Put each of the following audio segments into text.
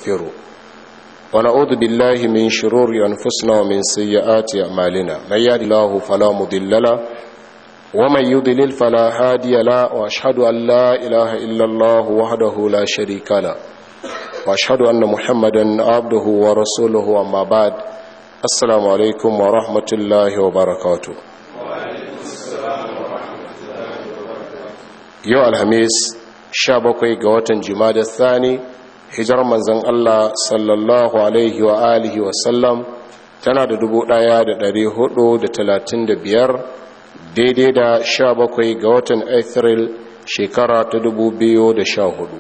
ونستغفره ونعوذ بالله من شرور أنفسنا ومن سيئات أعمالنا من يهد الله فلا مضل له ومن يضلل فلا هادي له وأشهد أن لا إله إلا الله وحده لا شريك له وأشهد أن محمدا عبده ورسوله أما بعد السلام عليكم ورحمة الله وبركاته yau alhamis sha bakwai ga watan jimada thani hijar manzan Allah sallallahu alaihi wa alihi wasallam tana da dubu daya da dari hudu da talatin da biyar daidai da sha bakwai ga watan Afril shekara ta dubu biyu da sha hudu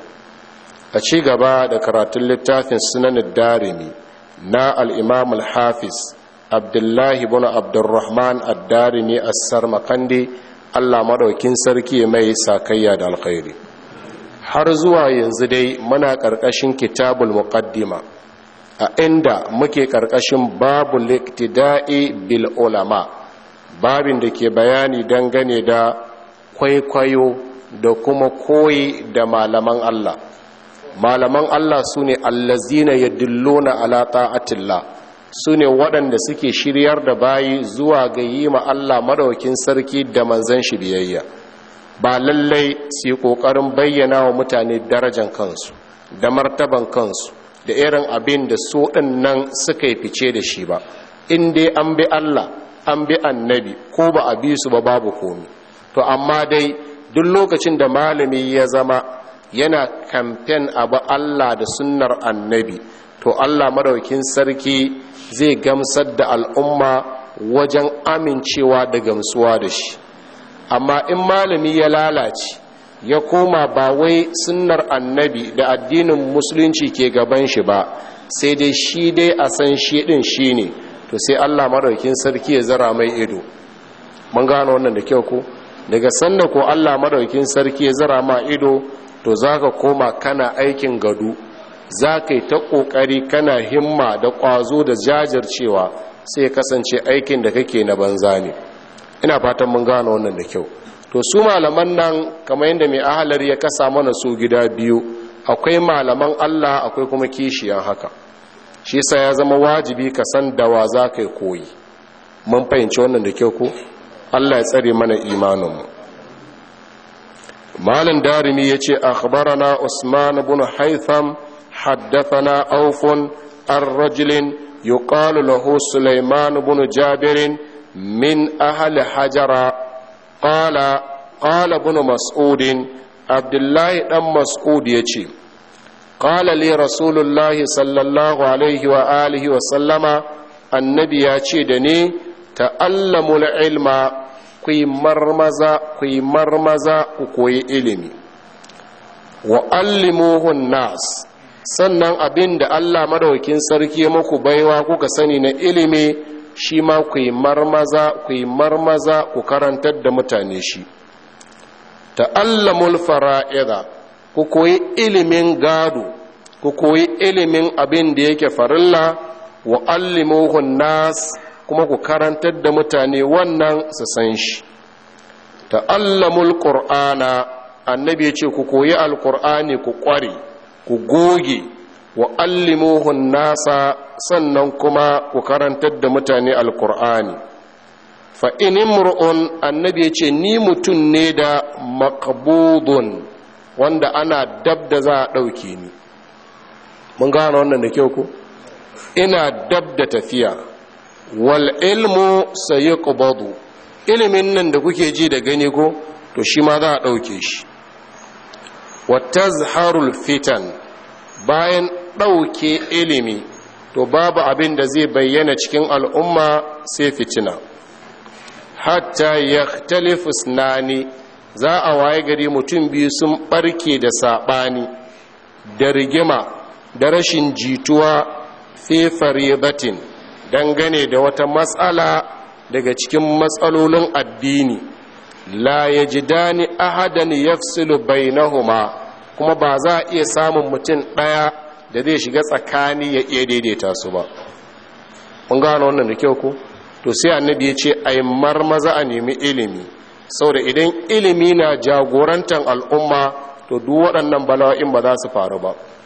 a ci gaba da karatun littafin sunanin darimi na al'imam al-hafiz abdullahi bin abdurrahman ad-darimi as-sar makandi Allah madaukin sarki mai sakayya da alkhairi har zuwa yanzu dai muna ƙarƙashin kitabul muqaddima a inda muke ƙarƙashin babu liktida'i bil ulama babin da ke bayani dangane da kwaikwayo da kuma koyi da malaman Allah malaman Allah su ne allazina yadulluna ala ta'atillah su ne waɗanda suke shiryar da bayi zuwa ga yi ma Allah madaukin sarki da manzan shi biyayya ba lallai su yi ƙoƙarin bayyana wa mutane darajan kansu da martaban kansu da irin abin da su nan suka yi fice da shi ba in dai an bi Allah an bi annabi ko ba a bi su ba babu komi to amma dai duk lokacin da malami ya zama yana kamfen abu Allah da sunnar annabi to Allah madaukin sarki zai gamsar da al'umma wajen amincewa da gamsuwa da shi amma in malami ya lalace ya koma ba wai sunnar annabi da addinin musulunci ke gaban shi ba sai dai shi dai a san shi din shi ne to sai allah maɗaukin sarki ya zara mai ido mun gano wannan da kyau ko daga sanda ko allah maɗaukin sarki ya zara ma ido to za ka koma kana aikin gado za ka yi ta ƙoƙari kana himma da ƙwazo da jajircewa sai kasance aikin da kake na banza ne ina fatan mun gano wannan da kyau to su malaman nan kamar yadda mai ahalar ya kasa mana su gida biyu akwai malaman Allah akwai kuma kishiyan haka shi sa ya zama wajibi ka san dawa za ka yi koyi mun fahimci wannan da kyau ko Allah ya tsare mana imaninmu malin darimi ya ce akhbarana usman ibn haytham haddathana aufun ar-rajulin yuqalu lahu sulaiman ibn jabirin من أهل حجر قال قال ابن مسعود عبد الله بن مسعود يجي قال لي رسول الله صلى الله عليه وآله وسلم النبي يجي دني تألموا العلم كي مرمزا كي مرمزا كي علمي وألموه الناس sannan abin da Allah madaukin sarki muku baiwa kuka sani na ilimi shi ma ku yi marmaza ku yi marmaza ku karantar da mutane shi ta'allamul fara'ida ku koyi ilimin gado ku koyi ilimin abin da yake farilla wa allimuhun nas kuma ku karantar da mutane wannan su san shi ta'allamul qur'ana annabi ya ce ku koyi alqur'ani ku kware ku goge wa allimuhun nasa sannan kuma ku karantar da mutane alkur'ani fa inimru'un annabi ya ce ni mutum ne da makabudun wanda ana dab da za a ɗauke ni mun gano wannan da kyau ku ina dab da tafiya wal ilmu sayi ilimin nan da kuke ji da gani ko to shi ma za a ɗauke shi wa tazharul fitan bayan ɗauke ilimi to babu abin da zai bayyana cikin al'umma sai fitina hatta ya talifus nani za a waye gari mutum biyu sun ɓarke da saɓani da rigima da rashin jituwa fi faribatin dangane da wata matsala daga cikin matsalolin addini la ya ji dani ahadan yafsilu bainahuma kuma ba za a iya samun mutum ɗaya da zai shiga tsakani ya iya daidaita su ba mun gano wannan da kyau ko to sai annabi ya ce a yi marmaza a nemi ilimi saboda idan ilimi na jagorantar al'umma to duk waɗannan bala'o'in ba za su faru ba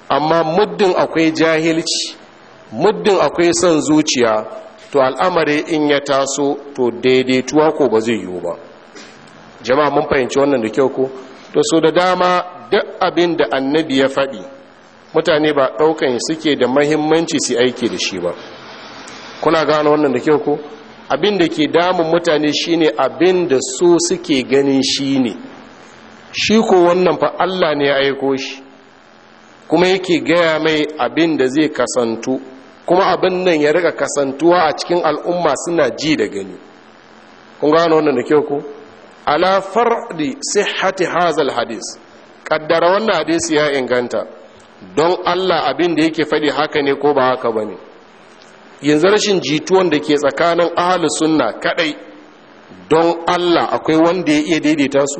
amma muddin akwai jahilci muddin akwai son zuciya to al'amari in ya taso to daidaituwa ko ba zai yiwu ba jama'a mun fahimci wannan da kyau ko to so da dama duk abin da annabi ya faɗi mutane ba ɗaukan suke da mahimmanci su aiki da shi ba kuna gano wannan da kyau ko abin da ke damun mutane shine abin da so suke ganin shi ne shi ko wannan fa Allah ne ya aiko shi kuma yake gaya mai abin da zai kasantu kuma abin nan ya rika kasantuwa a cikin al'umma suna ji da gani kun gano wannan da kyau ko ala fardi sihhati hazal hadis kaddara wannan hadisi ya inganta don Allah abin da yake faɗi haka ne ko ba haka bane yanzu rashin jituwan da ke tsakanin ahlus sunna kadai don Allah akwai wanda ya iya daidaita su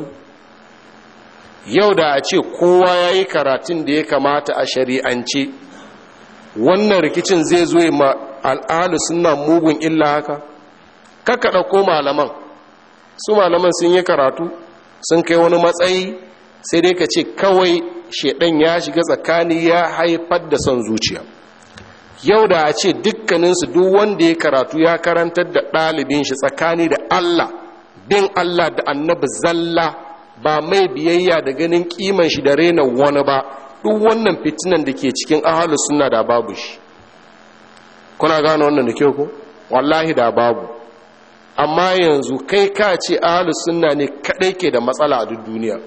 yau da a ce kowa ya yi karatun da ya kamata a shari'ance wannan rikicin zai zo ma al'adu suna mugun illa haka kaka ɗauko malaman su malaman sun yi karatu sun kai wani matsayi sai dai ka ce kawai shaidan ya shiga tsakani ya haifar da son zuciya yau da a ce dukkaninsu duk wanda ya karatu ya karantar da ɗalibin shi tsakani da allah bin allah da annabi zalla ba mai biyayya da ganin kiman shi da rena wani ba duk wannan fitinan da ke cikin ahalus suna da babu shi kuna gane wannan da kyau ko wallahi da babu amma yanzu kai ka ce ahalus suna ne kadai ke da matsala a duk duniya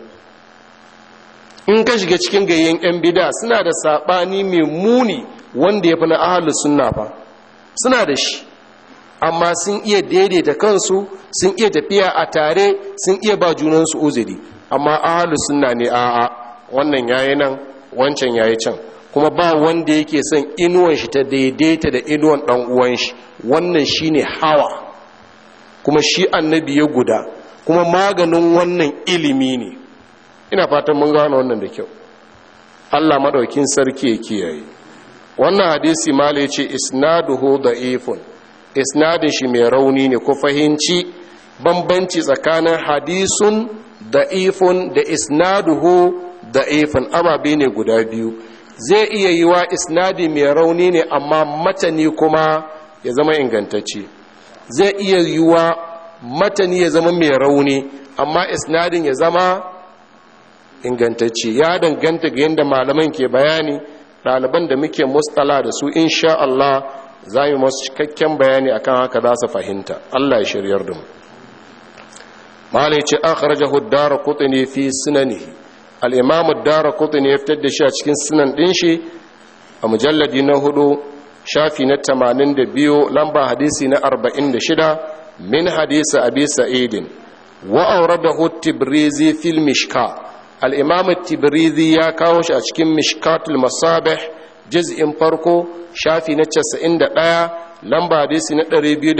in ka shiga cikin gayyen yan bida suna da sabani mai muni wanda ya fi na ahalus suna fa suna da shi amma sun iya daidaita kansu sun iya tafiya a tare sun iya ba junansu uzuri amma ahalu sunna ne a'a wannan yayi nan wancan yayi can kuma ba wanda yake son inuwan shi ta daidaita da inuwan dan uwan shi wannan shine hawa kuma shi annabi ya guda kuma maganin wannan ilimi ne ina fatan mun gano wannan da kyau Allah madaukin sarki ya kiyaye wannan hadisi mala yace isnaduhu da'ifun isnadin shi mai rauni ne ko fahimci bambanci tsakanin hadisun da'ifun da isnaduhu da'ifun ababe ne guda biyu zai iya yi wa isnadi mai rauni ne amma matani kuma ya zama ingantacce zai iya yi wa matani ya zama mai rauni amma isnadin ya zama ingantacce ya danganta ga yadda malaman ke bayani ɗaliban da muke mustala da su insha Allah za mu masu cikakken bayani akan haka za su fahimta Allah ya shiryar da mu malai ce an kharaja huddara kutuni fi sunanihi al-imam ad-dara kutuni ya fitar da shi a cikin sunan din shi a mujalladi na hudu shafi na 82 lamba hadisi na 46 min hadisi abi sa'idin wa awradahu tibrizi fil mishka al-imam tibrizi ya kawo shi a cikin mishkatul masabih juz'in farko shafi na 91 lamba hadisi na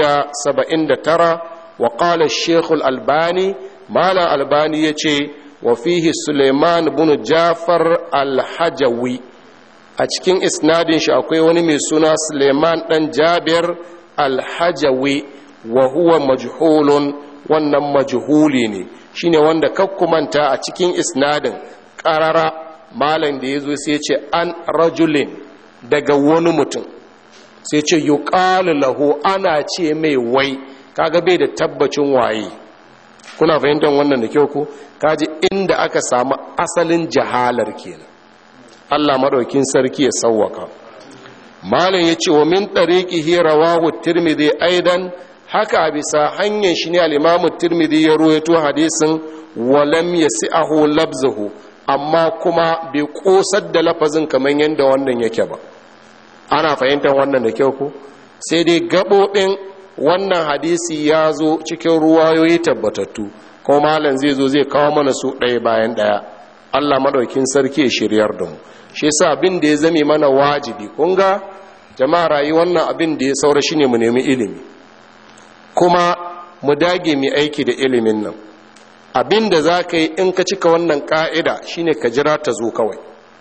279 wa qala ash-shaykh al-albani mala albani yace wa fihi suleiman ibn jafar al-hajawi a cikin isnadin shi akwai wani mai suna suleiman dan jabir al-hajawi wa huwa majhulun wannan majhuli ne shine wanda kakkumanta a cikin isnadin qarara malam da yazo sai ce an rajulin daga wani mutum sai ce yuqalu lahu ana ce mai wai kaga bai da tabbacin waye kuna fahimtar wannan da kyau ko kaji inda aka samu asalin jahalar kenan Allah madaukin sarki ya sawwaka malam yace wa min tariqihi rawahu tirmidhi aidan haka bisa hanyar shi ne al-imam tirmidhi ya ruwaito hadisin wa lam yasi'ahu labzuhu amma kuma bai kosar da lafazin kamar yadda wannan yake ba ana fahimtar wannan da kyau ko sai dai gabobin wannan hadisi ya zo cikin ruwayoyi tabbatattu ko malam zai zo zai kawo mana su ɗaya bayan ɗaya Allah madaukin sarki ya shiryar da mu shi yasa abin da ya zame mana wajibi kun ga jama'a rayuwar nan abin da ya saura shine mu nemi ilimi kuma mu dage mu aiki da ilimin nan abin da za ka yi in ka cika wannan ka'ida shine ka jira ta zo kawai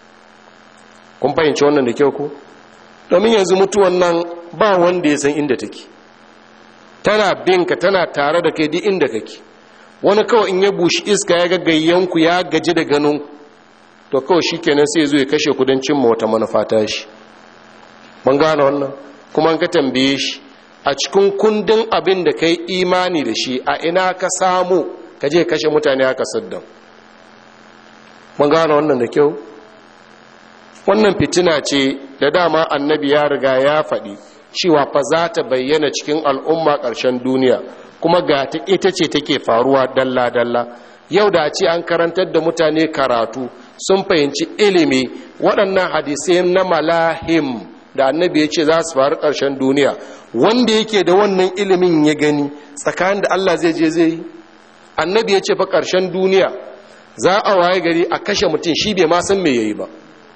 kun fahimci wannan da kyau ku domin yanzu mutuwan nan ba wanda ya san inda take tana binka tana tare da kai duk inda kake wani kawai in ya bushi iska ya ga gayyanku ya gaji da ganin to kawai shi kenan sai zo ya kashe kudancin wata manufa ta shi mun gane wannan kuma ka tambaye shi a cikin kundin abin da kai imani da shi a ina ka samu ka je kashe mutane haka saddam mun gane wannan da kyau wannan fitina ce da dama annabi ya riga ya faɗi cewa fa za ta bayyana cikin al'umma ƙarshen duniya kuma ga ta ita ce take faruwa dalla-dalla yau da ce an karantar da mutane karatu sun fahimci ilimi waɗannan hadisai na malahim da annabi ya ce za su faru ƙarshen duniya wanda yake da wannan ilimin ya gani tsakanin da Allah zai je zai yi annabi ya ce fa ƙarshen duniya za a waye gari a kashe mutum shi bai ma san me yayi ba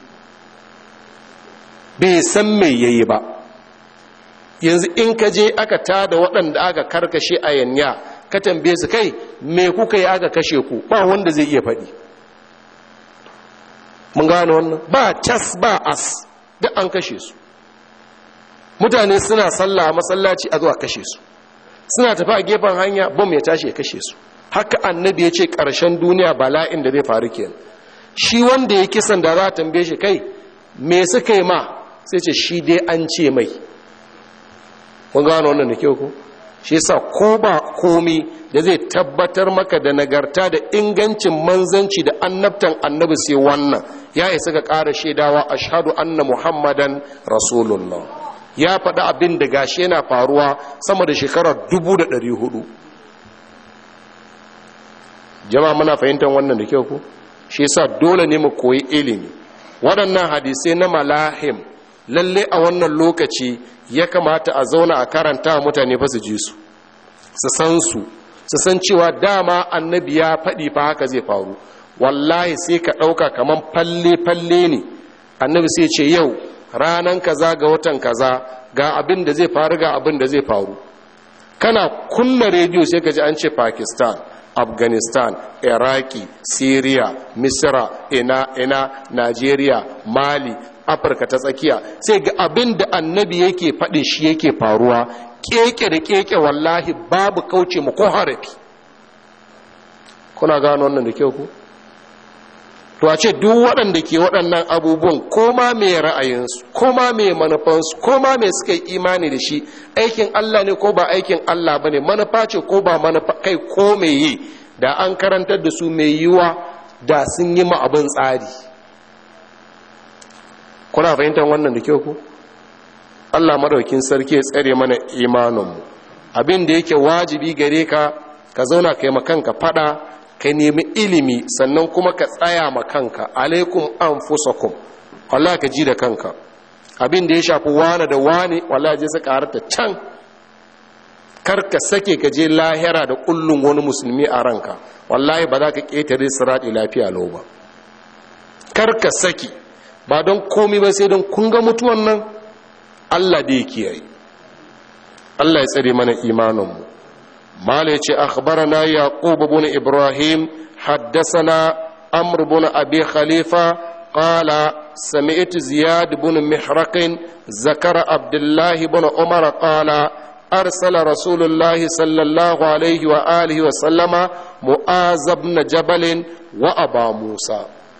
bai san me yayi ba yanzu in ka je aka tada waɗanda aka karkashe a yanya ka tambaye su kai me kuka yi aka kashe ku ba wanda zai iya faɗi mun gano wannan ba cas ba as duk an kashe su mutane suna sallah a masallaci a zuwa kashe su suna tafi a gefen hanya bom ya tashi ya kashe su haka annabi ya ce ƙarshen duniya bala'in da zai faru kenan shi wanda ya kisan da za a tambaye shi kai me suka yi ma sai ce shi dai an ce mai kun gano wannan da kyau ko shi yasa ko ba komi da zai tabbatar maka da nagarta da ingancin manzanci da annabtan annabi sai wannan ya isa ga ƙara shaidawa ashhadu anna muhammadan rasulullah ya faɗi abin da gashi yana faruwa sama da shekarar dubu da ɗari hudu jama'a muna fahimtar wannan da kyau ko shi yasa dole ne mu koyi ilimi waɗannan hadisai na malahim lalle a wannan lokaci ya kamata a zauna a karanta mutane fa su ji su su san su su san cewa dama annabi ya faɗi fa haka zai faru wallahi sai ka ɗauka kaman falle-falle ne annabi sai ce yau ranan kaza ga watan kaza ga abin da zai faru ga abin da zai faru kana kunna rediyo sai ka ji an ce pakistan afghanistan iraki syria misira ina ina nigeria mali afirka ta tsakiya sai ga abin da annabi yake faɗin shi yake faruwa keke da keke wallahi babu kauce mu ko harafi kuna gano wannan da kyau ku to a ce duk waɗanda ke waɗannan abubuwan ko ma mai ra'ayinsu ko ma mai manufansu ko ma mai suka yi imani da shi aikin Allah ne ko ba aikin Allah ba ne manufa ce ko ba manufa kai ko mai yi da an karantar da su mai yiwa da sun yi ma abin tsari kuna fahimtar wannan da kyau ku Allah madaukin sarki ya tsare mana imaninmu abin da yake wajibi gare ka ka zauna kai makanka fada ka nemi ilimi sannan kuma ka tsaya ma kanka alaikum anfusakum Allah ka ji da kanka abin da ya shafi wani da wani wallahi je su karata can kar ka sake ka je lahira da kullun wani musulmi a ranka wallahi ba za ka ketare sirati lafiya lau ba kar ka saki ba don komi ba sai don kun ga mutuwan nan Allah da ya kiyaye Allah ya tsare mana imaninmu مالك أخبرنا يعقوب بن إبراهيم حدثنا أمر بن أبي خليفة قال سمعت زياد بن محرق ذكر عبد الله بن عمر قال أرسل رسول الله صلى الله عليه وآله وسلم معاذ بن جبل وأبا موسى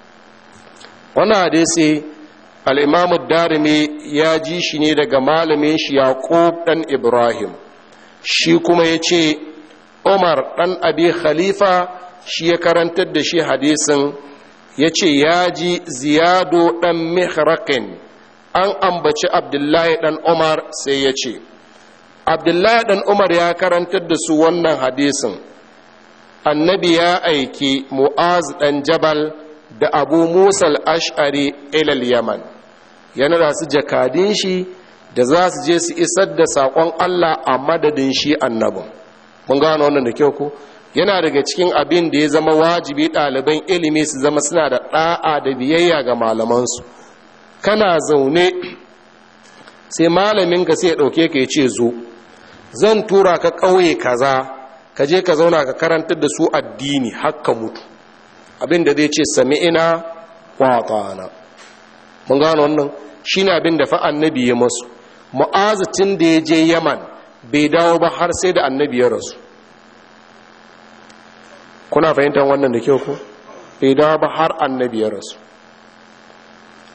وانا حديثي الإمام الدارمي يا جيشني دقا مالمين يعقوب بن إبراهيم shi kuma ya ce umar ɗan abi khalifa shi ya karantar da shi hadisin ya ce ya ji ziyado ɗan mihrakin an ambaci abdullahi ɗan umar sai ya ce abdullahi ɗan umar ya karantar da su wannan hadisin annabi ya aiki mu'az ɗan jabal da abu musal ash'ari ilal yaman yana da su jakadin shi da za su je su isar da saƙon Allah a madadin shi annabin mun gano wannan da kyau ko yana daga cikin abin da ya zama wajibi ɗaliban ilimi su zama suna da ɗa'a da biyayya ga malamansu kana zaune sai malamin ka sai ya ɗauke ka ya ce zo zan tura ka ƙauye kaza ka je ka zauna ka karantar da su addini hakka mutu abin da zai ce sami'ina wa mun gano wannan shine abin da fa annabi ya masu mu'azatin da ya je yaman bai dawo ba har sai da annabi ya rasu kuna fahimtar wannan da kyau ko bai dawo ba har annabi ya rasu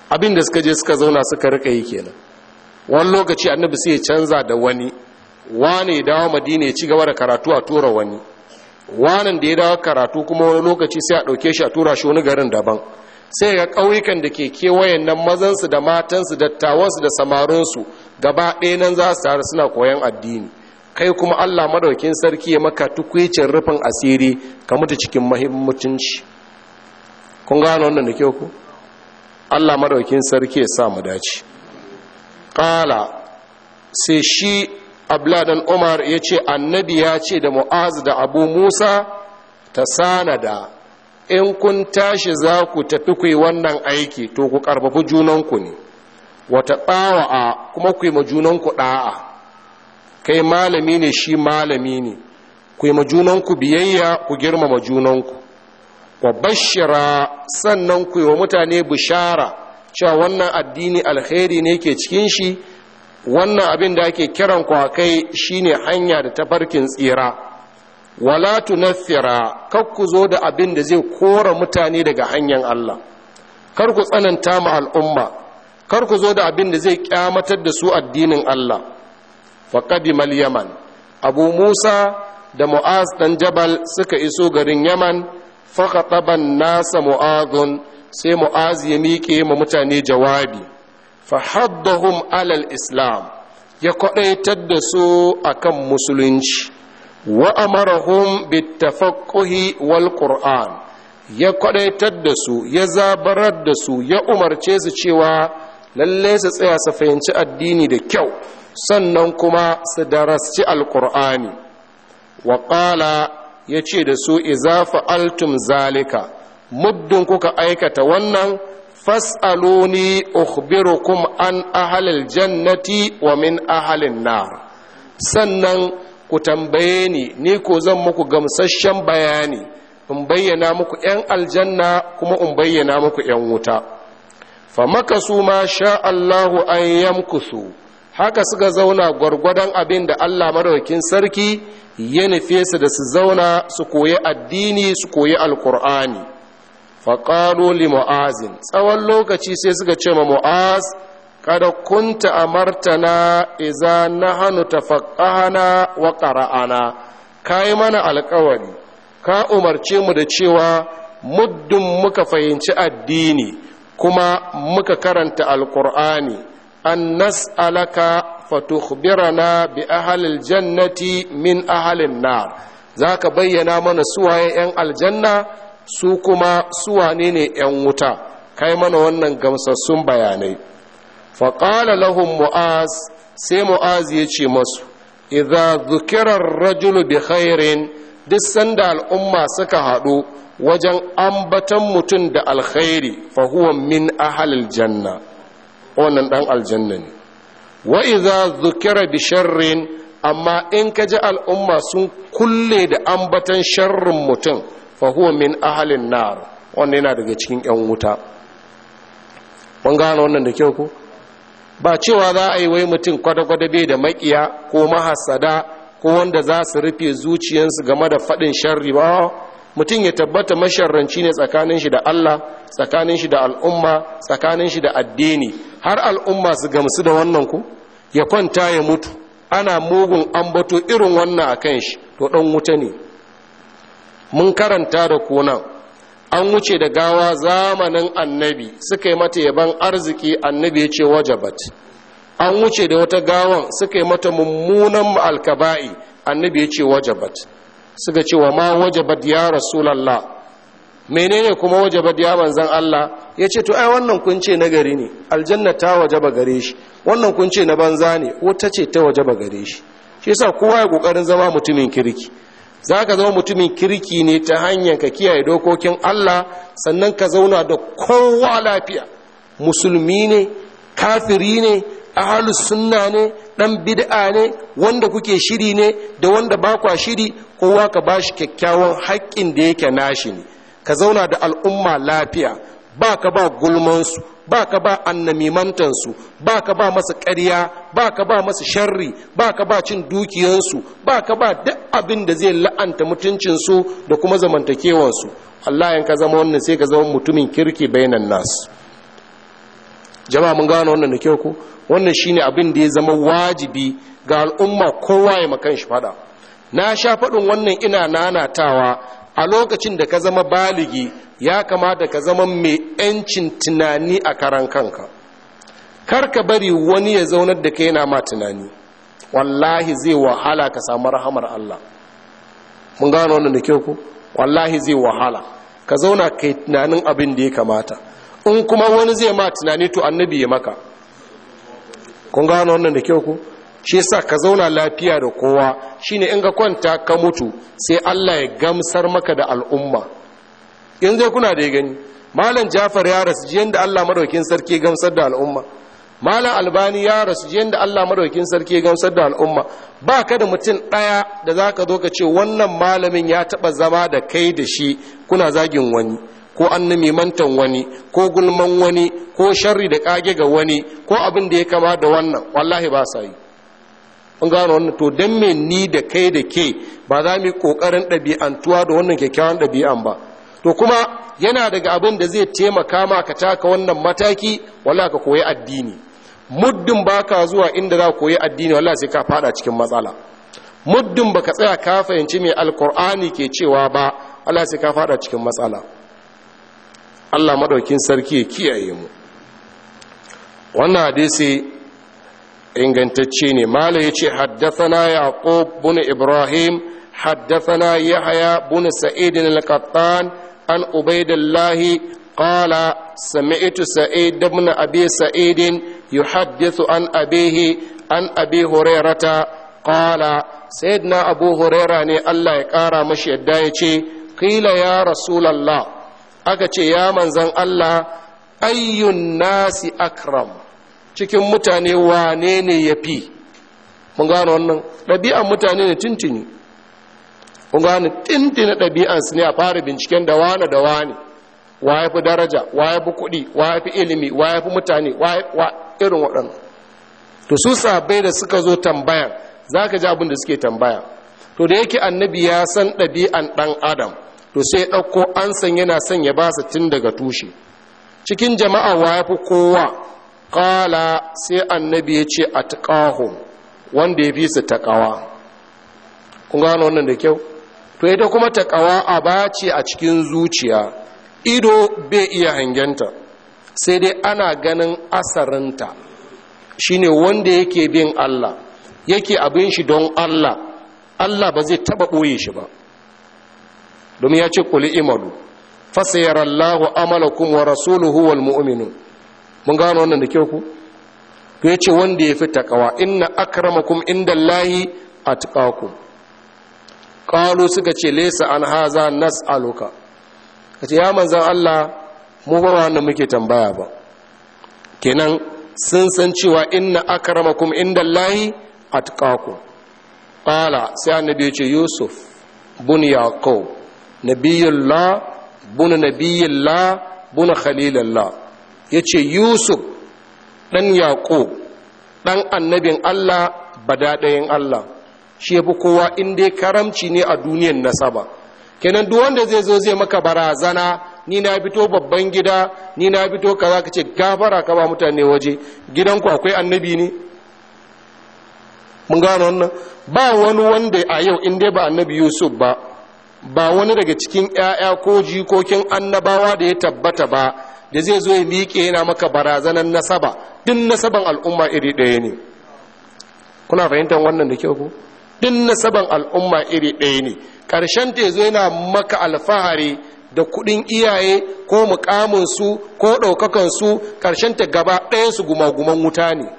abin da suka je suka zauna suka rika yi kenan wani lokaci annabi sai ya canza da wani wane ya dawo madina ya ci gaba da karatu a tura wani wanan da ya dawo karatu kuma wani lokaci sai a ɗauke shi a tura shi wani garin daban sai ga ƙauyukan da ke kewayen nan mazansu da matansu dattawansu da samarinsu gaba ɗaya nan za su taru suna koyon addini kai kuma allah madaukin sarki ya maka tukwicin rufin asiri ka mutu cikin mahimmanci kun gano wannan da kyau ku allah madaukin sarki ya sa mu dace ƙala sai shi abladan umar ya ce annabi ya ce da mu'az da abu musa ta sanada in kun tashi za ku tafi ku yi wannan aiki to ku karfafi junanku ne wata ɗawa'a kuma ku yi ma junanku ɗa'a kai malami ne shi malami ne ku yi ma junanku biyayya ku girmama junanku wa bashira sannan ku yi wa mutane bishara cewa wannan addini alkhairi ne ke cikin shi wannan abin da ake kiran ku kai shine hanya da tafarkin tsira wala tunaffira kar ku zo da abin da zai kora mutane daga hanyar Allah kar ku tsananta ma al'umma kar ku zo da abin da zai kyamatar da su addinin Allah faqadimal yaman abu musa da mu'az dan jabal suka iso garin yaman faqataban nasa mu'adun sai mu'az ya miƙe ma mutane jawabi fahaddahum alal islam ya kwadaitar da su akan musulunci wa amarahum bitafaqquhi wal qur'an ya kwadaitar da su ya zabarar da su ya umarce su cewa lalle su tsaya su fahimci addini da kyau sannan kuma su darasci alqur'ani wa qala yace da su idza fa'altum zalika muddin kuka aikata wannan fas'aluni ukhbirukum an ahalil jannati wa min ahalin nar sannan ku tambaye ni ni ko zan muku gamsasshen bayani in bayyana muku ‘yan aljanna kuma in bayyana muku ‘yan wuta fa makasu ma sha Allahu an yamkusu haka suka zauna gwargwadon abin da Allah madaukakin sarki ya nufe su da su zauna su koyi addini su koyi alkur'ani faƙalo li mu'azin tsawon lokaci sai suka ce ma mu'az kada kunta amartana iza na hannu tafaƙahana wa ƙara'ana ka yi mana alkawari ka umarce mu da cewa muddin muka fahimci addini kuma muka karanta alkur'ani an nas'alaka fatukhbirana bi ahalil jannati min ahalin nar za ka bayyana mana suwaye 'yan aljanna su kuma suwane ne 'yan wuta kai mana wannan gamsassun bayanai faƙala lahum mu'az sai mu'az ya ce masu idza zukirar rajulu bi khairin duk sanda al'umma suka haɗu wajen ambatan mutum da alkhairi fa huwa min ahalil janna wannan dan aljanna ne wa idza zukira bi sharrin amma in ka ji al'umma sun kulle da ambatan sharrin mutum fa huwa min ahalin nar wannan yana daga cikin yan wuta mun gano wannan da kyau ko ba cewa za a yi wai mutum kwada-kwada bai da makiya ko mahasada ko wanda za su rufe zuciyarsu game da faɗin sharri ba mutum ya tabbata masharranci ne tsakanin shi da Allah tsakanin shi da al'umma tsakanin shi da addini har al'umma su gamsu da wannan ku ya kwanta ya mutu ana mugun ambato irin wannan a kan shi to ɗan wuta ne mun karanta da kunan an wuce da gawa zamanin annabi suka yi mata yaban arziki annabi ya ce wajabat an wuce da wata gawan suka yi mata mummunan alkaba'i annabi ya ce wajabat suka ce wa ma wajabat ya rasulallah menene kuma wajabat ya manzan Allah ya ce to ai wannan kun ce na gari ne aljanna ta wajaba gare shi wannan kun ce na banza ne wata ce ta wajaba gare shi shi yasa kowa ya kokarin zama mutumin kirki za ka zama mutumin kirki ne ta hanyar ka kiyaye dokokin Allah sannan ka zauna da kowa lafiya musulmi ne kafiri ne ahalus sunna ne dan bid'a ne wanda kuke shiri ne da wanda ba kwa shiri kowa ka bashi kyakkyawan haƙƙin da yake nashi ne ka zauna da al'umma lafiya ba ka ba gulmansu ba ka ba annamimantansu ba ka ba masa ƙarya ba ka ba masa sharri ba ka ba cin dukiyansu ba ka ba duk abin da zai la'anta mutuncinsu da kuma zamantakewansu Allah yanka zama wannan sai ka zama mutumin kirki bainan nasu jama'a mun gano wannan da kyau ku wannan shine abin da ya zama wajibi ga al'umma kowa ya makan shi fada na sha faɗin wannan ina nanatawa a lokacin da ka zama baligi ya kamata ka zama mai 'yancin tunani a karan kanka kar ka bari wani ya zaunar da ka yana ma tunani wallahi zai wahala ka samu rahamar Allah mun gano wannan da kyau ku wallahi zai wahala ka zauna kai tunanin abin da ya kamata in kuma wani zai ma tunani to annabi ya maka kun gano wannan da kyau ku shi yasa ka zauna lafiya da kowa shine in ga kwanta ka mutu sai Allah ya gamsar maka da al'umma in zai kuna da ya gani malam Jafar ya rasu jiyan da Allah madaukin sarki gamsar da al'umma malam Albani ya rasu jiyan da Allah madaukin sarki gamsar da al'umma ba ka da mutum ɗaya da za ka zo ka ce wannan malamin ya taɓa zama da kai da shi kuna zagin wani ko mantan wani ko gulman wani ko sharri da kage ga wani ko abin da ya kama da wannan wallahi ba sa yi kun gano wannan to dan me ni da kai da ke ba za mu yi kokarin ɗabi'antuwa da wannan kyakkyawan ɗabi'an ba to kuma yana daga abin da zai taimaka ma ka taka wannan mataki walla ka koyi addini muddin baka zuwa inda za ka koyi addini walla sai ka fada cikin matsala muddin baka tsaya ka fahimci mai alkur'ani ke cewa ba walla sai ka fada cikin matsala Allah madaukin sarki ya kiyaye mu wannan hadisi ingantacce ne mala yace haddathana yaqub bin ibrahim haddathana yahya bin sa'id al-qattan an ubaydillah qala sami'tu sa'id ibn abi sa'id yuhaddithu an abihi an abi hurairata qala sayyidina abu huraira ne Allah ya kara mashi yadda yace qila ya rasulullah aka ce ya manzan Allah ayyun nasi akram cikin mutane wane ne ya fi mun gano wannan ɗabi'an mutane ne tintini mun gano tintini ɗabi'ansu ne a fara binciken da wane da wane wa ya fi daraja wa ya fi kuɗi wa ya fi ilimi wa ya fi mutane wa irin waɗannan to su sabai da suka zo tambaya za ka ji abin da suke tambaya to da yake annabi ya san ɗabi'an ɗan adam to sai ɗauko an san yana son ya ba su tun daga tushe cikin jama'a wa ya fi kowa ƙala sai annabi ya ce a taƙahun wanda ya fi su taƙawa kun gano wannan da kyau to ita kuma taƙawa a bace a cikin zuciya ido bai iya hangenta sai dai ana ganin asarinta shine wanda yake bin Allah yake abin shi don Allah Allah ba zai taba ɓoye shi ba domin ya ce kuli imalu fasayar Allah amalakum wa rasuluhu wal mu'minu mun gano wannan da kyau ku to yace wanda ya fi takawa inna akramakum indallahi atqakum qalu suka ce laysa an haza nas'aluka kace ya manzon Allah mu ba wannan muke tambaya ba kenan sun san cewa inna akramakum indallahi atqakum qala sai annabi ya ce yusuf bun yaqub nabiyullah bun nabiyullah bun khalilullah yace yusuf dan yaqub dan annabin Allah badadayin Allah shi yafi kowa in dai karamci ne a duniyar nasaba kenan duk wanda zai zo zai maka barazana ni na fito babban gida ni na fito kaza ka ce gafara ka ba mutane waje gidanku akwai annabi ne mun gano wannan ba wani wanda a yau in dai ba annabi yusuf ba ba wani daga cikin 'ya'ya ko jikokin annabawa da ya tabbata ba da zai zo ya miƙe yana maka barazanan nasaba duk nasaban al'umma iri ɗaya ne kuna fahimtar wannan da kyau ku duk nasaban al'umma iri ɗaya ne ƙarshen ta zo yana maka alfahari da kuɗin iyaye ko mukaminsu ko ɗaukakansu ƙarshen ta gaba ɗayansu gumaguman wuta ne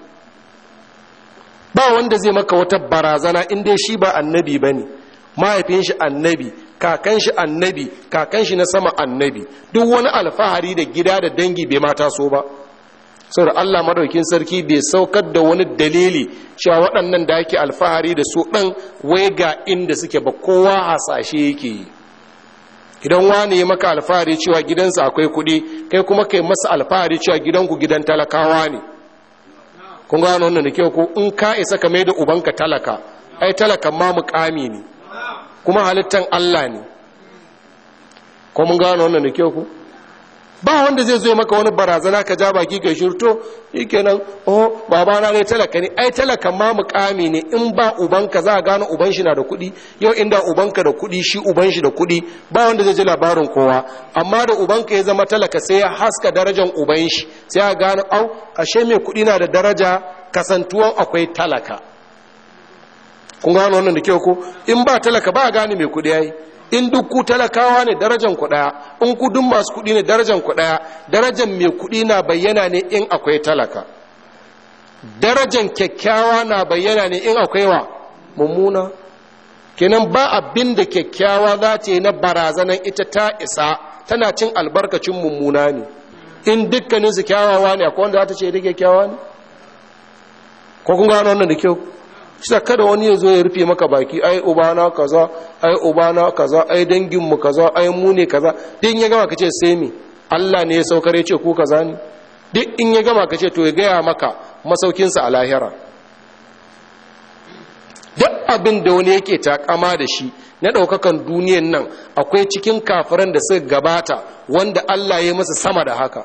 ba wanda zai maka wata barazana in dai shi ba annabi ba ne mahaifin shi annabi kakan shi annabi kakan shi na sama annabi duk wani alfahari da gida da dangi bai mata so ba saboda Allah madaukin sarki bai saukar da wani dalili cewa waɗannan da ake alfahari da su ɗan wai ga inda suke ba kowa hasashe yake yi idan wani ya maka alfahari cewa gidansa akwai kuɗi kai kuma kai masa alfahari cewa gidanku gidan talakawa ne kun gano wannan da kyau ko in ka isa ka mai da ubanka talaka ai talakan ma mukami ne kuma halittan Allah ne ko mun gano wannan da kyau ko ba wanda zai zo maka wani barazana ka ja baki ka shirto shikenan oh baba na ne talaka ne ai talakan ma mukami ne in ba ubanka za a gano uban shi na da kuɗi yau inda ubanka da kuɗi shi uban shi da kuɗi ba wanda zai ji labarin kowa amma da ubanka ya zama talaka sai ya haska darajar uban shi sai a gano au ashe mai kuɗi na da daraja kasantuwan akwai talaka kun gano wannan da kyau ko in ba talaka ba a gane mai kuɗi yayi in duk ku talakawa ne darajan ku daya in ku duk masu kuɗi ne darajan ku daya darajan mai kuɗi na bayyana ne in akwai talaka darajan kyakkyawa na bayyana ne in akwai wa mummuna kenan ba abin da kyakkyawa za ta yi na barazanan ita ta isa tana cin albarkacin mummuna ne in dukkanin su kyawawa ne akwai wanda za ta ce da kyakkyawa ne ko kun gano wannan da kyau shi kada wani ya zo ya rufe maka baki ai ubana kaza ai ubana kaza ai danginmu kaza ai mu ne kaza duk in ya gama kace sai me Allah ne ya saukar ya ce ku kaza ne duk in ya gama kace to ya gaya maka masaukinsa a lahira duk abin da wani yake takama da shi na ɗaukakan duniyan nan akwai cikin kafiran da suka gabata wanda Allah ya masa sama da haka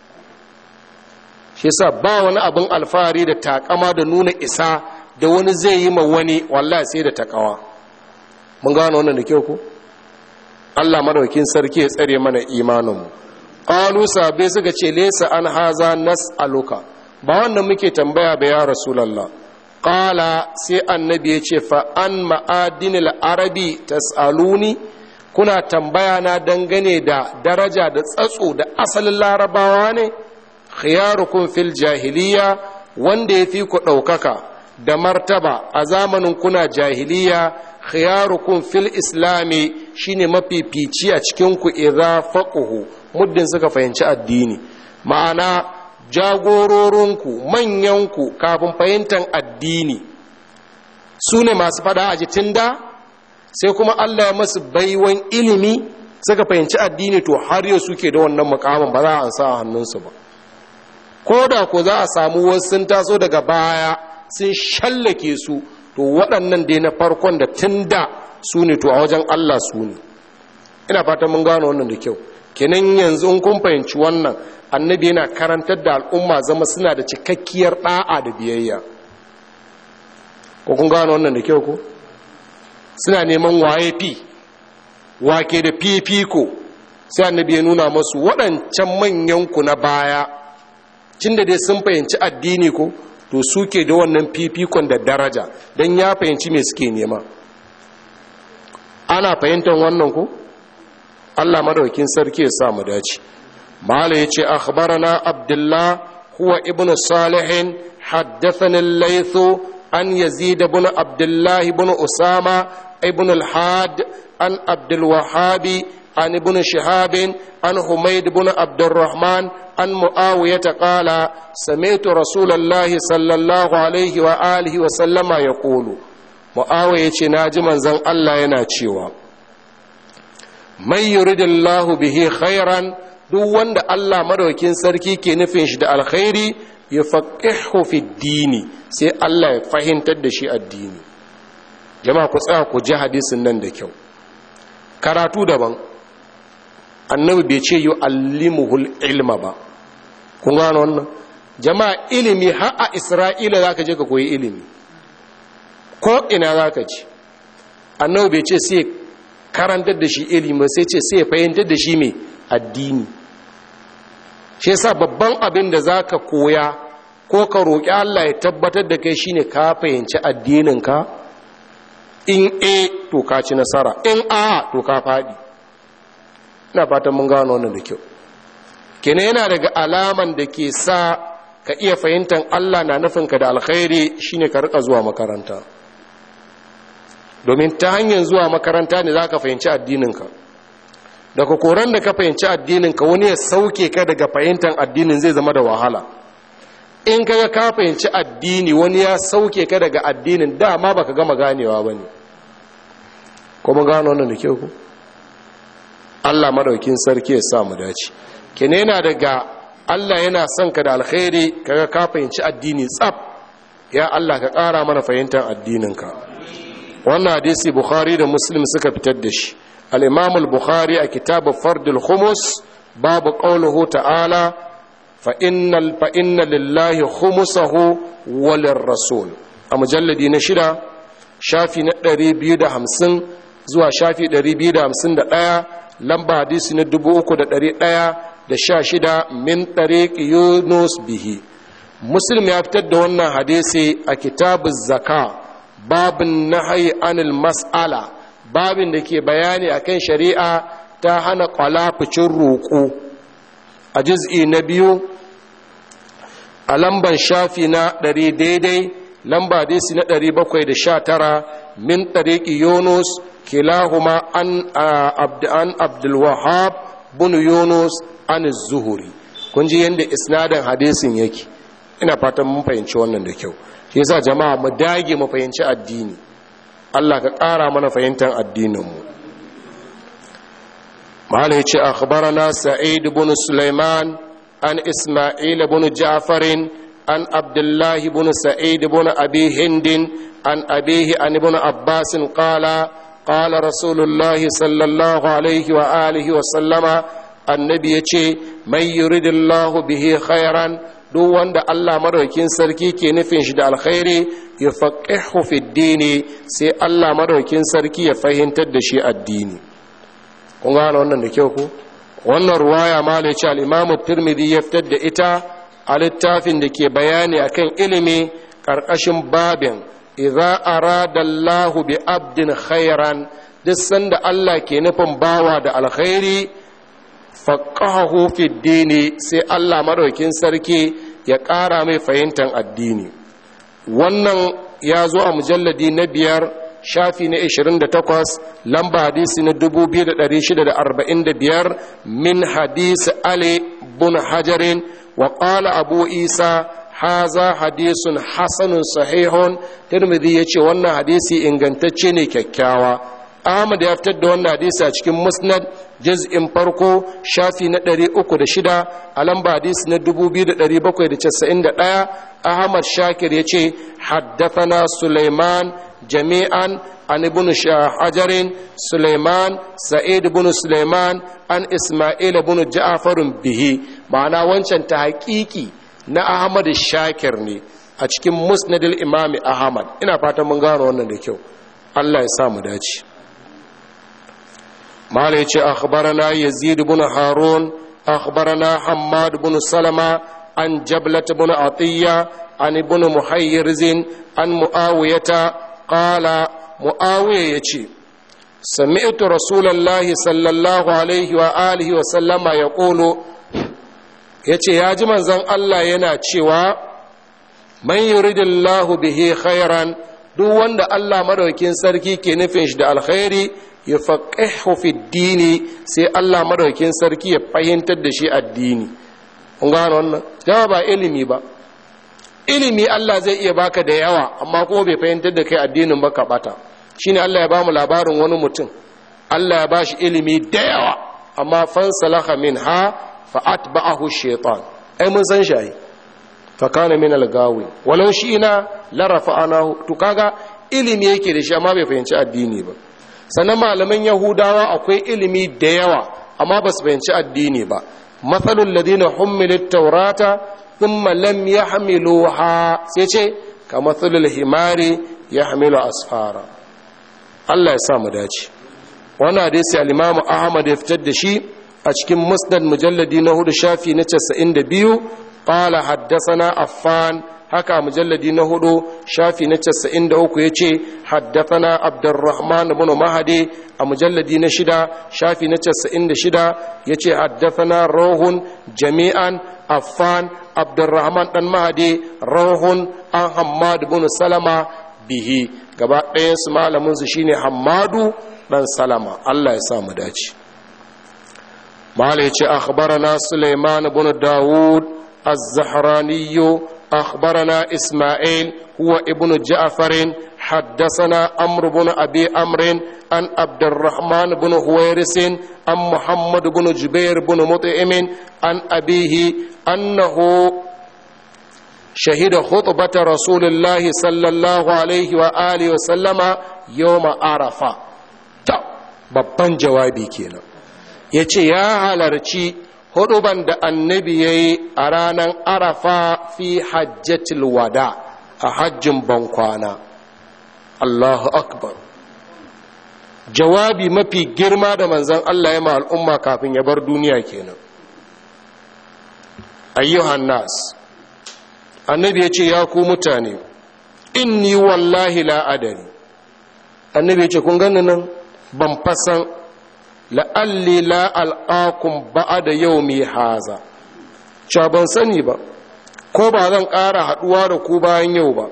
shi yasa ba wani abin alfahari da takama da nuna isa da wani zai yi ma wani wallahi sai da takawa mun gano wannan da kyau ko Allah madaukin sarki ya tsare mana imaninmu qalu sabe suka ce laysa an haza nas'aluka ba wannan muke tambaya ba ya rasulullah qala sai annabi ya ce fa an ma'adinil arabi tas'aluni kuna tambaya na dangane da daraja da tsatso da asalin larabawa ne khiyarukum fil jahiliya wanda ya fi ku ɗaukaka da martaba a zamanin kuna jahiliya khiyarukum fil islami shine mafifici a cikin ku idza faquhu muddin suka fahimci addini ma'ana jagororinku manyanku kafin fahimtar addini su ne masu fada a jitin da sai kuma Allah ya masu baiwan ilimi suka fahimci addini to har yau suke da wannan mukamin ba za a ansa a hannunsu ba ko da ko za a samu wasu sun taso daga baya sun shallake su to waɗannan dai na farkon da tun da su ne to a wajen Allah su ne ina fatan mun gano wannan da kyau kenan yanzu in kun fahimci wannan annabi yana karantar da al'umma zama suna da cikakkiyar ɗa'a da biyayya ko kun gano wannan da kyau ko suna neman waye fi wake da fifiko sai annabi ya nuna masu waɗancan manyanku na baya cin da dai sun fahimci addini ko to suke da wannan fifikon da daraja don ya fahimci me suke nema ana fahimtar wannan ko allah madaukin sarki ya sa mu dace mala ya ce akhbarana abdullah huwa ibnu salihin haddathani al-laythu an yazid ibn abdullah ibn usama ibn al-had an abdul wahhabi عن ابن شهاب عن حميد بن عبد الرحمن عن معاوية قال سمعت رسول الله صلى الله عليه وآله وسلم يقول معاوية ناجي من زن الله يناتشيوا من يريد الله به خيرا duk wanda Allah madaukin sarki ke nufin shi da alkhairi ya faqihu fi dini sai Allah ya fahimtar da shi addini jama'a ku tsaya ku ji hadisin nan da kyau karatu daban annabi bai ce yi allimuhul ilma ba kun gano wannan jama'a ilimi har a isra'ila za ka je ka koyi ilimi ko ina za ka ci annabi bai ce sai karantar da shi ilimi sai ce sai fahimtar da shi mai addini shi yasa babban abin da za ka koya ko ka roƙi allah ya tabbatar da kai shine ka fahimci addininka in a to ka ci nasara in a to ka faɗi ina fatan mun gano wannan da kyau kenan yana daga alaman da ke sa ka iya fahimtar Allah na nufinka da alkhairi shine ka rika zuwa makaranta domin ta hanyar zuwa makaranta ne za ka fahimci addininka daga koran da ka fahimci addininka wani ya sauke ka daga fahimtar addinin zai zama da wahala in kaga ka fahimci addini wani ya sauke ka daga addinin dama baka gama ganewa bane ko mun gano wannan da kyau ko Allah madaukin sarki ya sa mu dace kene yana daga Allah yana son ka da alkhairi kaga ka fahimci addini tsaf ya Allah ka ƙara mana fahimtar addininka wannan hadisi Bukhari da Muslim suka fitar da shi al-Imam al-Bukhari a kitab Fardul Khumus babu qauluhu ta'ala fa innal fa inna lillahi khumsahu walir rasul a mujalladi na shida shafi na 250 zuwa shafi 251 lamba hadisi na 3116 min tariq yunus bihi muslim ya fitar da wannan hadisi a kitabun zaka babin nahayi anil mas'ala babin da ke bayani akan shari'a ta hana kwalafucin roƙo a juz'i na biyu a lamban shafi na ɗari daidai lamba hadisi na ɗari bakwai da sha tara min ɗariƙi yunus kilahuma an abdulwahab bin yunus an zuhuri kun ji yadda isnadin hadisin yake ina fatan mun fahimci wannan da kyau shi yasa jama'a mu dage mu fahimci addini Allah ka ƙara mana fahimtar addininmu mahala ya ce akhbarana sa'id ibn sulaiman an isma'il ibn ja'far an abdullah ibn sa'id ibn abi hind an abihi an ibn abbas qala qala rasulullahi sallallahu alaihi wa alihi wa sallama annabi yace may yuridillahu bihi khairan duk wanda Allah madaukin sarki ke nufin shi da alkhairi ya faqihu fi dini sai Allah madaukin sarki ya fahimtar da shi addini kun gane wannan da kyau ku wannan ruwaya ma ne ce al-Imam Tirmidhi ya fitar da ita a littafin da ke bayani akan ilimi karkashin babin idza arada Allah bi abdin khairan duk sanda Allah ke nufin bawa da alkhairi faƙahu fi dini sai Allah maɗaukin sarki ya ƙara mai fahimtar addini wannan ya zo a mujalladi na biyar shafi na 28 lamba hadisi na 2645 min hadisi ali bun hajarin wa ƙala abu isa haza hadisun hasanun sahihun tirmidhi ya ce wannan hadisi ingantacce ne kyakkyawa Ahmad ya fitar da wannan hadisi a cikin Musnad juz'in farko shafi na 306 a lamba hadisi na 2791 Ahmad Shakir ya ce haddathana Sulaiman jami'an an ibn Hajarin Sulaiman Sa'id ibn Sulaiman an Isma'il ibn Ja'far bihi ma'ana wancan ta haƙiƙi na Ahmad Shakir ne a cikin Musnadil Imam Ahmad ina fatan mun gano wannan da kyau Allah ya sa mu dace مالك أخبرنا يزيد بن هارون أخبرنا حماد بن سلمة عن جبلة بن عطية عن ابن محيرز عن معاوية قال معاوية يتي سمعت رسول الله صلى الله عليه وآله وسلم يقول yace ya ji manzon Allah yana cewa man yuridillahu bihi khairan duk wanda Allah madaukin sarki ke nufin shi da alkhairi ya faƙihu fi dini sai Allah madaukin sarki ya fahimtar da shi addini kun gano wannan dama ba ilimi ba ilimi Allah zai iya baka da yawa amma kuma bai fahimtar da kai addinin baka bata shine Allah ya ba mu labarin wani mutum Allah ya ba shi ilimi da yawa amma fansalaha min ha fa atba'ahu shaytan ai mun san shi fa kana min al-gawi walau shi ina la rafa'anahu to kaga ilimi yake da shi amma bai fahimci addini ba sannan malaman yahudawa akwai ilimi da yawa amma ba su fahimci addini ba matsalin ladina hummilit taurata thumma lam yahmiluha sai ce ka matsalin himari ya hamilu asfara Allah ya sa mu dace wannan hadisi al-Imam Ahmad ya fitar da shi a cikin Musnad mujalladi na hudu shafi na 92 qala haddathana Affan haka mujalladi na hudu shafi na casa'in da uku ya ce haddathana abdurrahman bin mahadi a mujalladi na shida shafi na casa'in da shida ya ce haddathana rohun jami'an affan abdurrahman dan mahadi rohun an hammadu bin salama bihi gaba ɗayansu malaminsu shine hammadu dan salama allah ya sa mu dace mala ya ce akhbarana suleiman bin dawud az-zahraniyu أخبرنا إسماعيل هو ابن جعفر حدثنا أمر بن أبي أمر عن عبد الرحمن بن هويرس عن محمد بن جبير بن مطعم عن أبيه أنه شهد خطبة رسول الله صلى الله عليه وآله وسلم يوم عرفة babban jawabi kenan ya ce ya halarci huduban da annabi ya yi a ranar arafa fi hajjatil wada a hajjin bankwana allahu akbar jawabi mafi girma da manzan allah ya ma al'umma kafin ya bar duniya kenan ayyuhan nas annabi ya ce ya ku mutane inni wallahi la'adari annabi ya ce kun gani nan ban fasan la'alli la'al'akun ba'a da yau mai haza cewa ban sani ba ko ba zan ƙara haɗuwa da ku bayan yau ba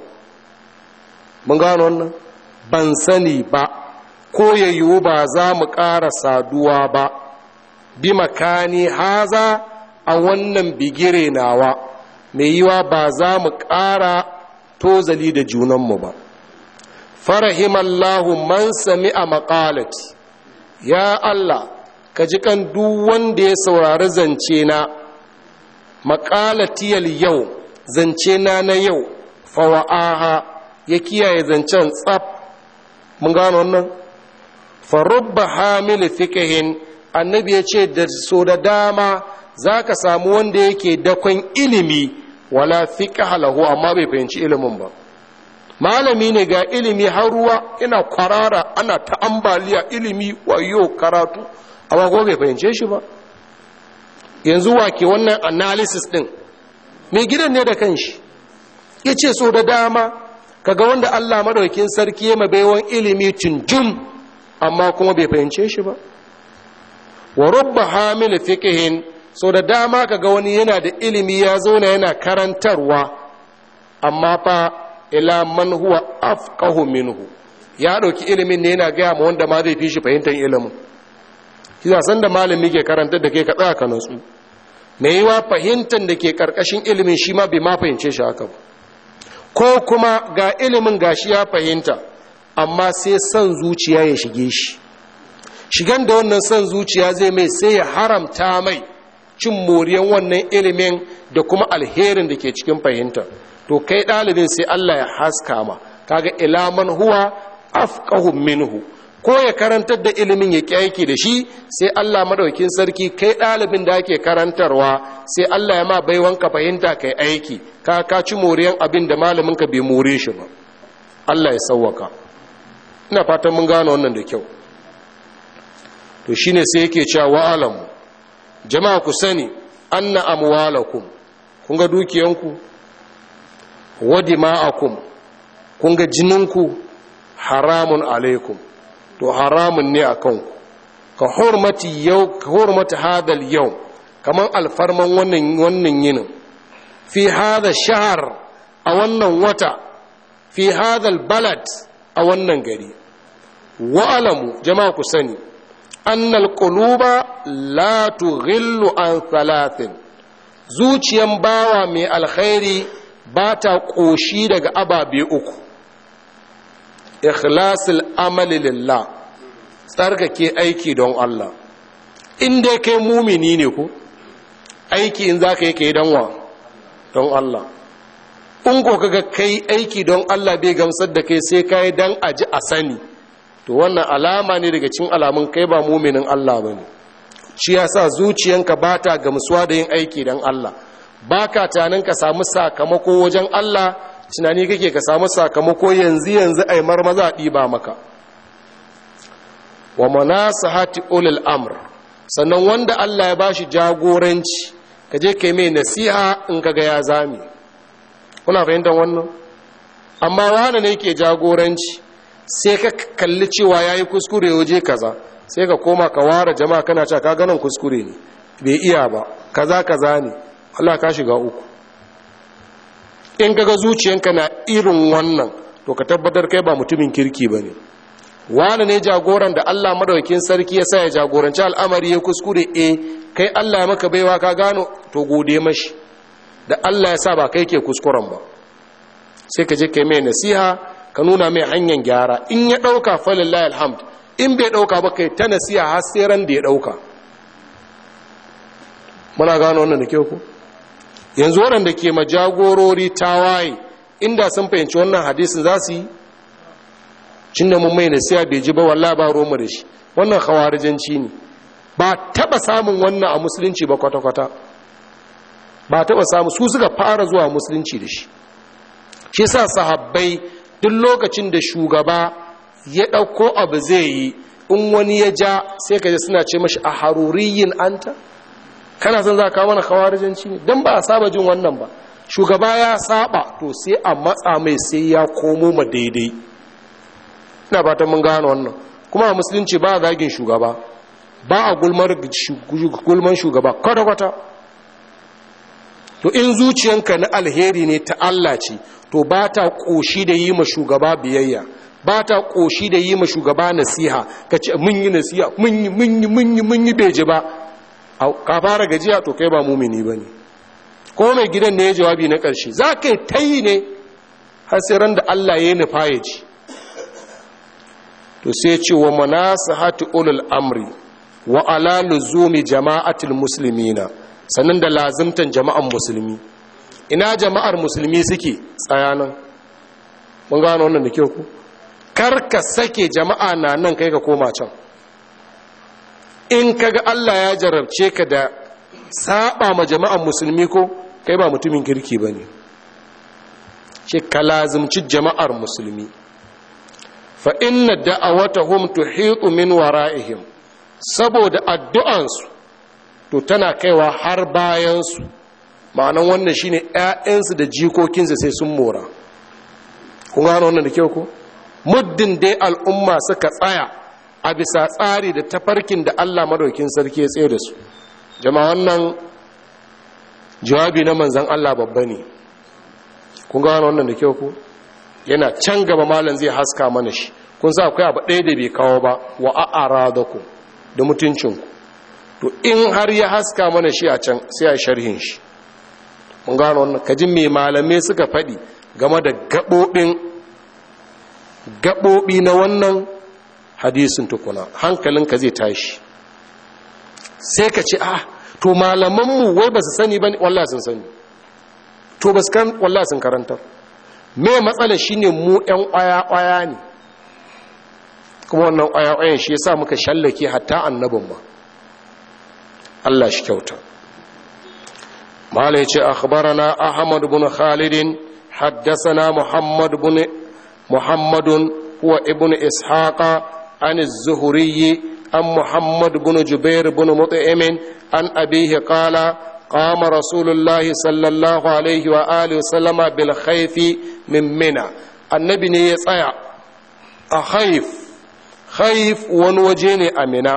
mun gano wannan ban sani ba ko ya yiwu ba za mu ƙara saduwa ba bi makani haza a wannan bigire nawa mai yiwa ba za mu ƙara tozali da junanmu ba farahimallahu man sami a maƙalati ya Allah ka ji kan duk wanda ya saurari zance na maƙalatiyal yau zance na na yau fawa'aha ya kiyaye zancen tsaf mun gano wannan farubba hamil fikihin annabi ya ce da so da dama za ka samu wanda yake dakon ilimi wala fiƙa lahu amma bai fahimci ilimin ba malami ne ga ilimi har ruwa ina kwarara ana ta ambaliya ilimi wayo karatu amma ko bai fahimce shi ba yanzu wake wannan analysis din mai gidan ne da kanshi ya ce so da dama kaga wanda allah madaukin sarki ya mabaiwan ilimi tunjum amma kuma bai fahimce shi ba wa rubba hamil fiqhin so da dama kaga wani yana da ilimi ya zauna yana karantarwa amma fa ila man huwa afqahu minhu ya dauki ilimin ne yana gaya ma wanda ma zai fi shi fahimtar ilimin kisa san da malami ke karantar da kai ka tsaya ka natsu mai yiwa fahimtar da ke karkashin ilimin shi ma bai ma fahimce shi haka ba ko kuma ga ilimin gashi ya fahimta amma sai son zuciya ya shige shi shigan da wannan son zuciya zai mai sai ya haramta mai cin moriyan wannan ilimin da kuma alherin da ke cikin fahimta to kai ɗalibin sai Allah ya haska ma kaga ilaman huwa afqahu minhu ko ya karantar da ilimin ya aiki da shi sai Allah madaukin sarki kai ɗalibin da ake karantarwa sai Allah ya ma baiwanka fahimta kai aiki ka ka ci moriyan abin da malamin ka bai more shi ba Allah ya sauwaka ina fatan mun gane wannan da kyau to shine sai yake cewa wa alamu jama'a ku sani anna amwalakum kun ga dukiyanku wa dima'akum kun ga jininku haramun alaikum to haramun ne akan ku ka hurmati yau ka hurmati hadal yau kaman alfarman wannan wannan yinin fi hada shahar a wannan wata fi hadal balad a wannan gari wa alamu jama'a ku sani annal quluba la tughillu an thalathin zuciyan bawa mai alkhairi ba ta ƙoshi daga ababe uku ikhlasul amali lillah tsarkake aiki don Allah in dai kai mumini ne ko aiki in za ka yi kai don wa don Allah in ko kaga kai aiki don Allah bai gamsar da kai sai kai dan aji a sani to wannan alama ne daga cikin alamun kai ba muminin Allah bane shi yasa zuciyanka ba ta gamsuwa da yin aiki don Allah ba ka tanin ka samu sakamako wajen Allah tunani kake ka samu sakamako yanzu yanzu ai marmaza a ɗiba maka wa manasahati ulul amr sannan wanda Allah ya bashi jagoranci ka je kai mai nasiha in kaga ya zami kuna fahimtar wannan amma wani ne ke jagoranci sai ka kalli cewa yayi kuskure waje kaza sai ka koma ka ware jama'a kana cewa ka ganin kuskure ne bai iya ba kaza kaza ne Allah ka shiga uku in kaga zuciyanka na irin wannan to ka tabbatar kai ba mutumin kirki ba ne wani ne jagoran da Allah madaukakin sarki ya sa ya jagoranci al'amari ya kuskure e kai Allah ya maka baiwa ka gano to gode mashi da Allah ya sa ba kai ke kuskuren ba sai ka je kai mai nasiha ka nuna mai hanyar gyara in ya ɗauka falillahi alhamd in bai ɗauka ba kai ta nasiha har sai ran da ya ɗauka muna gano wannan da kyau ko yanzu waɗanda ke majagorori tawaye inda sun fahimci wannan hadisin za su yi cin da mun mai nasiya bai ji ba wallah ba roma da shi wannan khawarijanci ne ba taba samun wannan a musulunci ba kwata-kwata ba taba samu su suka fara zuwa musulunci da shi shi sa sahabbai duk lokacin da shugaba ya ɗauko abu zai yi in wani ya ja sai ka ji suna ce mashi a haruriyin anta kana son za ka mana kawarijanci ne don ba a saba jin wannan ba shugaba ya saba to sai a matsa mai sai ya komo ma daidai ina fatan mun gano wannan kuma a musulunci ba a zagin shugaba ba a gulman shugaba kwata-kwata to in zuciyanka na alheri ne ta Allah ce to ba ta ƙoshi da yi ma shugaba biyayya ba ta ƙoshi da yi ma shugaba nasiha ka ce mun yi nasiha mun yi mun yi mun yi mun yi beji ba ka fara gajiya to kai ba mumini ba ne ko mai gidan ne ya jawabi na ƙarshe za ka yi ta yi ne hasiran da Allah ya yi nufa ya ci to sai ce wa manasihati ulul amri wa ala luzumi jama'atil muslimina sannan da lazimtan jama'an musulmi ina jama'ar musulmi suke tsayanan mun gano wannan da kyau ku kar ka sake jama'a na nan kai ka koma can in kaga Allah ya jarabce ka da saba ma jama'an musulmi ko kai ba mutumin kirki bane ce ka lazimci jama'ar musulmi fa inna da'awatahum tuhitu min wara'ihim saboda addu'ansu to tana kaiwa har bayansu ma'anan wannan shine ƴaƴansu da jikokinsu sai sun mora kun gano wannan da kyau ko muddin dai al'umma suka tsaya a bisa tsari da tafarkin da Allah madaukin sarki ya tsaye da su jama'a wannan jawabi na manzon Allah babba ne kun gano wannan da kyau ko yana can gaba malam zai haska mana shi kun sa akwai abu ɗaya da bai kawo ba wa a'ara da ku da mutuncinku to in har ya haska mana shi a can sai a sharhin shi mun gano wannan kajin mai malamai suka faɗi game da gaɓoɓin gaɓoɓi na wannan hadisin tukuna hankalinka zai tashi sai ka ce ah to malamanmu wai ba su sani ba wallah sun sani to ba su kan wallah sun karantar me matsala shine mu yan ƙwaya-ƙwaya ne kuma wannan ƙwaya-ƙwayan shi yasa muka shallake hatta annabin ma Allah shi kyauta mala yace akhbarana ahmad ibn khalid haddathana muhammad ibn muhammadun huwa ibn ishaqa an az-zuhri an muhammad ibn jubair ibn mut'im an abihi qala قام رسول الله صلى الله عليه وآله وسلم بالخيف من منى النبي ne ya tsaya a haif haif wani waje ne a mina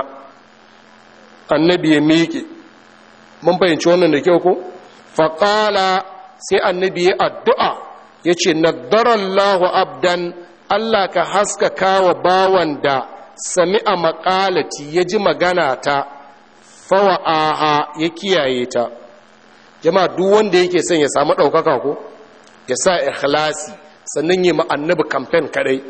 annabi ya miƙe mun fahimci wannan da kyau ko faƙala sai annabi ya addu'a ya ce naddarallahu abdan allah ka haskaka wa bawan da sami'a maƙalati ya ji magana ta fawa'aha ya kiyaye ta jama'a duk wanda yake son ya samu ɗaukaka ko ya sa ikhlasi sannan yi annabi kamfen kadai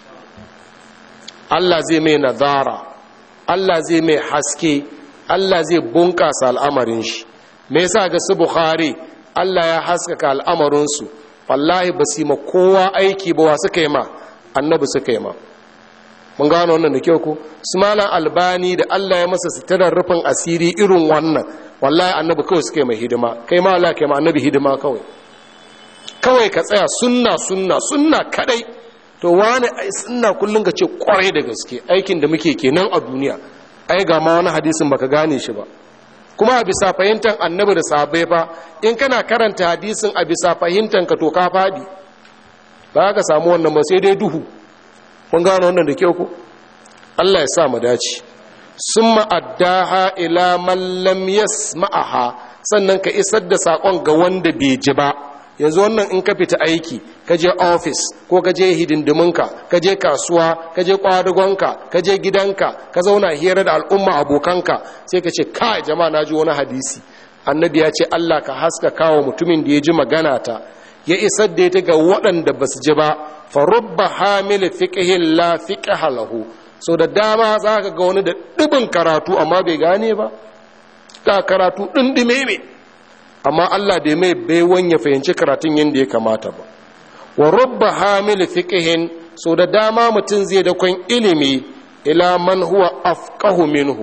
Allah zai mai nazara Allah zai mai haske Allah zai bunƙasa al'amarin shi me yasa ga su Bukhari Allah ya haskaka al'amarinsu wallahi ba su yi ma kowa aiki ba wa suka yi ma annabi suka yi ma mun gano wannan da kyau ko su malam albani da Allah ya masa sitarar rufin asiri irin wannan wallahi annabi kawai suka yi mai hidima kai ma Allah kai ma annabi hidima kawai kawai ka tsaya sunna sunna sunna kadai to wani ai sunna kullun ka ce kwarai da gaske aikin da muke kenan a duniya ai ga ma wani hadisin baka gane shi ba kuma a bisa fahimtar annabi da sahabbai fa in kana karanta hadisin a bisa fahimtar ka to ka fadi ba ka samu wannan ba sai dai duhu kun gano wannan da kyau ko Allah ya sa mu dace summa addaha ila man lam yasma'aha sannan ka isar da sakon ga wanda bai ji ba yanzu wannan in ka fita aiki ka je ofis ko ka je hidindiminka ka je kasuwa ka je kwadagonka ka je gidanka ka zauna hira da al'umma abokanka sai ka ce kai jama'a na ji wani hadisi annabi ya ce Allah ka haska kawo mutumin da ya ji magana ta ya isar da ita ga waɗanda ba su ji ba fa rubba hamil fiqhin la fiqha lahu so da dama za ka ga wani da ɗibin karatu amma bai gane ba ga karatu ɗinɗime ne amma Allah bai mai baiwan ya fahimci karatun yadda ya kamata ba wa rubba hamil fiqhin so da dama mutum zai da kwan ilimi ila man huwa afqahu minhu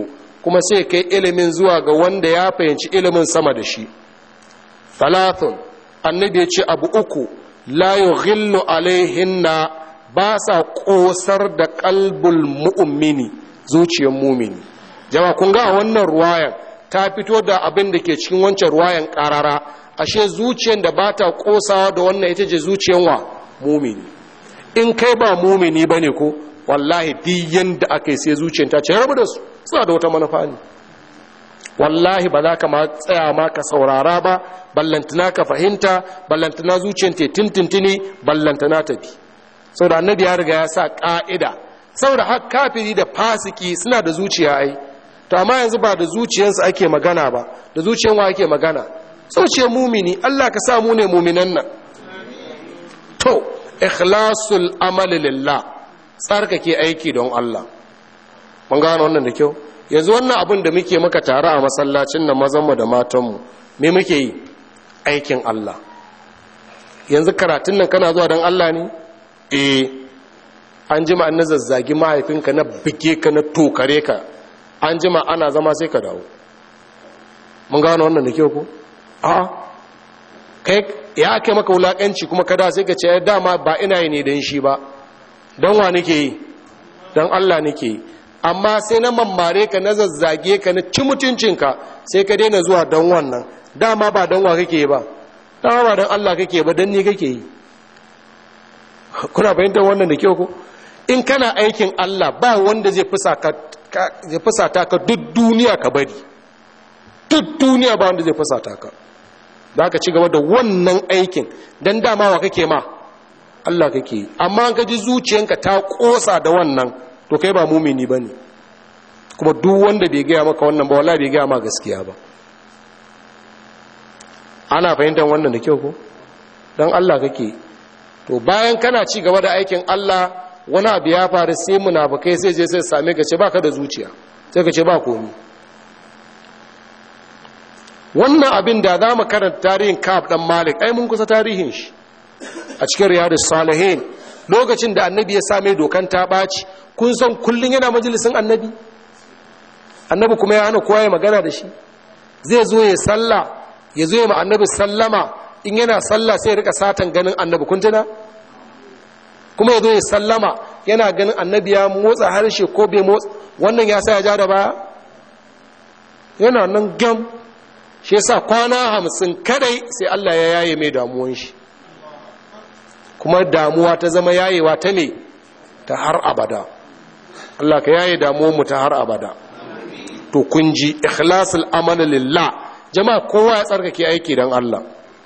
kuma sai kai ilimin zuwa ga wanda ya fahimci ilimin sama da shi thalathun annabi ya ce abu uku la yughillu alaihinna ba sa kosar da kalbul mu'mini zuciyar mumini jama kun ga wannan ruwayan ta fito da abin da ke cikin wancan ruwayan karara ashe zuciyar da ba ta kosawa da wannan ita ce zuciyar wa mumini in kai ba mumini bane ko wallahi duk yanda aka yi sai zuciyar ta ce rabu da su suna da wata manufa ne wallahi ba za ka ma tsaya ma ka saurara ba ballantana ka fahimta ballantana zuciyar te tintintini ballantana ta bi saboda annabi ya riga ya sa ka'ida saboda har kafiri da fasiki suna da zuciya ai to amma yanzu ba da zuciyarsu ake magana ba da zuciyar wa ake magana zuciyar mumini Allah ka sa mu ne muminan nan to ikhlasul amali lillah tsarkake aiki don Allah mun gano wannan da kyau yanzu wannan abin da muke maka tare a masallacin nan mazanmu da matanmu me muke yi aikin Allah yanzu karatun nan kana zuwa don Allah ne eh an jima an zazzagi mahaifinka na bige ka na tokare ka an jima ana zama sai ka dawo mun gano wannan da kyau ko a kai ya kai maka wulakanci kuma kada sai ka ce dama ba ina yi ne don shi ba don wa nake yi don Allah nake yi amma sai na mammare ka na zazzage ka na ci mutuncinka sai ka daina zuwa don wannan dama ba don wa kake ba dama ba don Allah kake ba don ni kake yi kuna fahimtar wannan da kyau ko in kana aikin Allah ba wanda zai fusata ka duk duniya ka bari duk duniya ba wanda zai fusata ka za ka ci gaba da wannan aikin don dama wa kake ma Allah kake yi amma an gaji zuciyanka ta kosa da wannan to kai ba mumini ba ne kuma duk wanda bai gaya maka wannan ba wala bai gaya ma gaskiya ba ana fahimtar wannan da kyau ko don Allah kake to bayan kana ci gaba da aikin Allah wani abu ya faru sai munafukai sai je sai same ka ce baka da zuciya sai ka ce ba komi wannan abin da za mu karanta tarihin kaf dan malik ai mun kusa tarihin shi a cikin riyadus salihin lokacin da annabi ya same dokan ta ɓaci kun san kullum yana majalisin annabi annabi kuma ya hana kowa ya magana da shi zai zo ya salla ya zo ya ma annabi sallama in yana salla sai ya rika satan ganin annabi kun tuna kuma ya zo ya sallama yana ganin annabi ya motsa harshe ko bai motsa wannan ya sa ya ja da baya yana nan gam shi yasa kwana hamsin kadai sai Allah ya yaye mai damuwan shi kuma damuwa ta zama yayewa ta ne ta har abada Allah ka yaye damuwanmu ta har abada to kun ji ikhlasul amala lillah jama'a kowa ya tsarkake aiki don Allah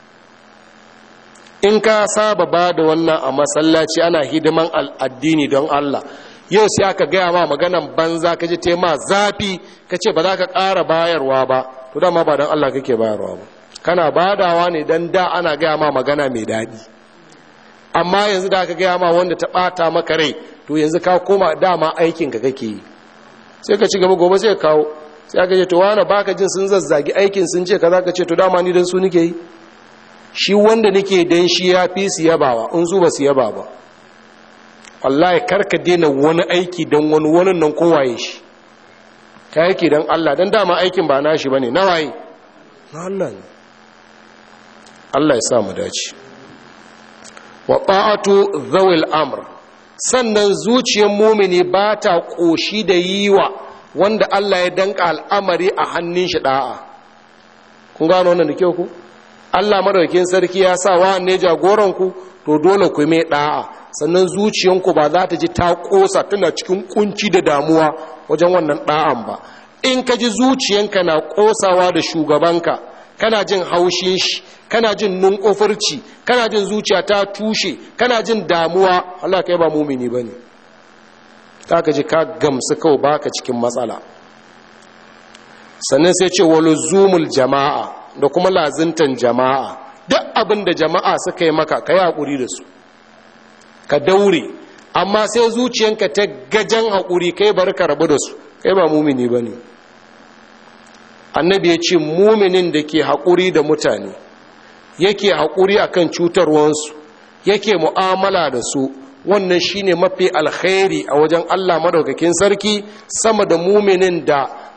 in ka saba ba da wannan a masallaci ana hidiman addini don Allah yau sai aka gaya ma maganan banza ka ji tema zafi ka ce ba za ka ƙara bayarwa ba to dama ba don Allah kake bayarwa ba kana badawa ne don da ana gaya ma magana mai daɗi amma yanzu da aka gaya ma wanda ta ɓata maka rai to yanzu ka koma dama aikinka kake yi sai ka ci gaba gobe sai ka kawo sai aka ce to wani baka jin sun zazzagi aikin sun ce ka za ka ce to dama ni don su nike yi shi wanda nake dan shi ya fi su yabawa in su ba su yaba ba wallahi karka daina wani aiki don wani wani nan kowaye shi ka aiki don Allah don dama aikin ba nashi bane na waye na Allah ne Allah ya sa mu dace wa ta'atu zawil amr sannan zuciyar mumini ba ta koshi da yiwa wanda Allah ya danka al'amari a hannun shi da'a kun gano wannan da kyau ku Allah madaukakin sarki ya sa wa ne jagoranku to dole ku mai da'a sannan zuciyanku ba za ta ji ta kosa tana cikin kunci da damuwa wajen wannan da'an ba in ka ji zuciyanka na kosawa da shugabanka kana jin haushin shi kana jin nunkofurci kana jin zuciya ta tushe kana jin damuwa Allah kai ba mumini bane ka ji ka gamsu kawai baka cikin matsala sannan sai ce waluzumul jama'a da kuma lazintan jama'a duk abin da jama'a suka yi maka ka yi haƙuri da su ka daure amma sai zuciyanka ta gajen haƙuri kai bar ka rabu da su kai ba mumini ba ne annabi ya ce muminin da ke haƙuri da mutane yake haƙuri akan cutarwansu yake mu'amala da su wannan shine mafi alkhairi a wajen allah madaukakin sarki sama da muminin da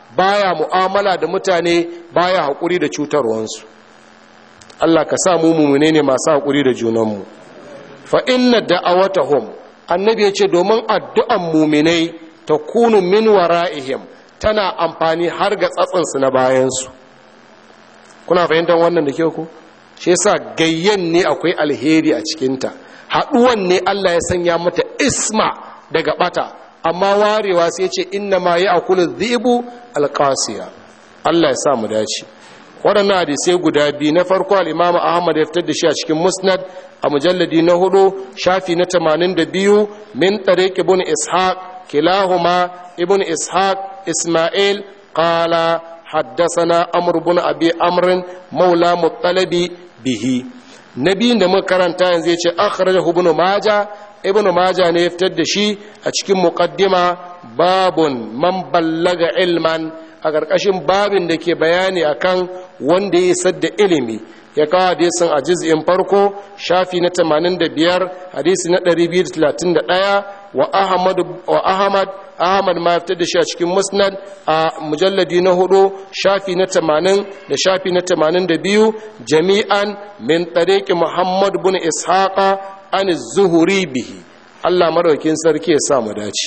baya mu'amala da mutane baya haƙuri da cutarwansu Allah ka sa mu mumune ne masu haƙuri da junanmu fa inna da'awatahum annabi ya ce domin addu'an muminai ta kunu min wara'ihim tana amfani har ga tsatsinsu na bayansu kuna fahimtar wannan da kyau ku shi yasa gayyan ne akwai alheri a cikinta haɗuwan ne Allah ya sanya mata isma daga bata amma warewa sai ce inna ma ya akulu dhibu alqasiya Allah ya sa mu dace waɗannan hadisai guda biyu na farko al-Imam Ahmad ya fitar da shi a cikin Musnad a mujalladi na hudu shafi na 82 min tariq ibn Ishaq kilahuma ibn Ishaq Isma'il qala حدثنا أمر بن أبي أمر مولى مطلب به نبي da muka karanta yanzu yace akhrajahu ibn majah ibn majah ne ya fitar da shi a cikin muqaddima babun man ballaga ilman a ƙarƙashin babin da ke bayani akan wanda ya sadda ilimi ya kawo hadisin a juz'in farko shafi na 85 hadisi na 231 wa ahmad wa ahmad ahmad ma fitar da shi a cikin musnad a mujalladi na hudu shafi na 80 da shafi na 82 jami'an min tariqi muhammad bin ishaqa an zuhuri bihi Allah madaukin sarki ya sa mu dace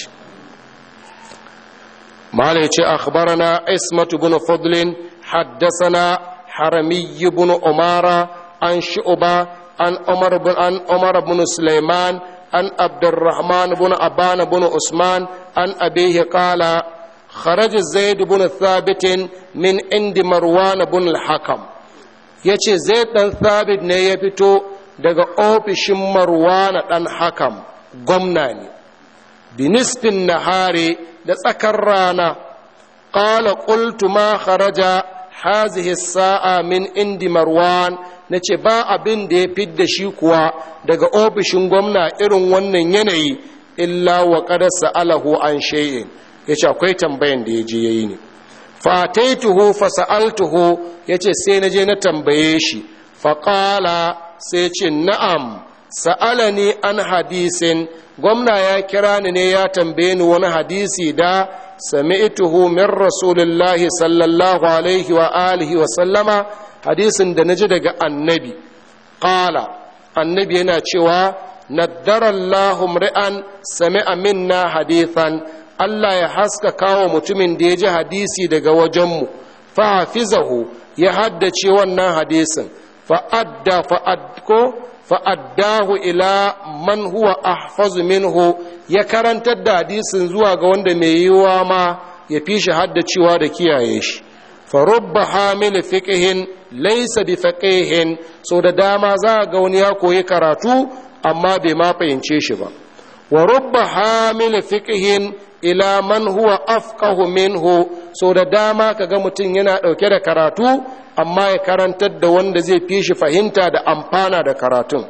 malai ce akhbarana ismatu bin fadlin haddathana حرمي بن أمارة عن شعبة عن عمر بن عن عمر بن سليمان عن عبد الرحمن بن أبان بن عثمان عن أبيه قال خرج زيد بن ثابت من عند مروان بن الحكم yace zaid dan thabit ne ya fito daga ofishin marwana dan hakam gwamna ne binisfin nahari da tsakar rana qala qultu ma kharaja hazihi sa'a min indi marwan na ce ba abin da ya fidda shi kuwa daga ofishin gwamna irin wannan yanayi illa wa kada sa'alahu an shay'in ya ce akwai tambayan da ya je ya yi ne fataituhu fa sa'altuhu ya ce sai na je na tambaye shi faƙala sai ce na'am sa'alani an hadisin gwamna ya kira ni ne ya tambaye ni wani hadisi da sami'tuhu min rasulillahi sallallahu alaihi wa alihi wa sallama hadisin da naji daga annabi qala annabi yana cewa naddara Allahu mri'an sami'a minna hadithan Allah ya haska kawo mutumin da ya ji hadisi daga wajenmu fa hafizahu ya haddace wannan hadisin fa adda fa adko fa'addahu ila man huwa ahfazu minhu ya karantar da hadisin zuwa ga wanda mai yiwuwa ma ya fi shi haddacewa da kiyaye shi farubba hamil fiqihin laysa bi faqihin so da dama za ga wani ya koyi karatu amma bai ma fahimce shi ba wa rubba hamil fiqihin ila man huwa afqahu minhu so da dama kaga mutum yana dauke da karatu amma ya karantar da wanda zai fi shi fahimta da amfana da karatun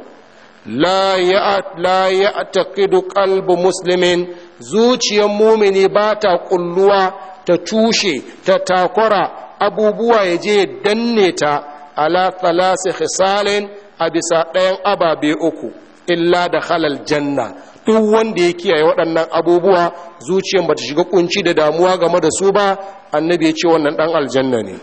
la ya taqidu qalbu muslimin zuciyar mumini ba ta kulluwa ta tushe ta takura abubuwa ya je danne ta ala thalasi khisalin a bisa ɗayan ababe uku illa da halal janna duk wanda ya kiyaye waɗannan abubuwa zuciyar bata shiga kunci da damuwa game da su ba annabi ya ce wannan ɗan aljanna ne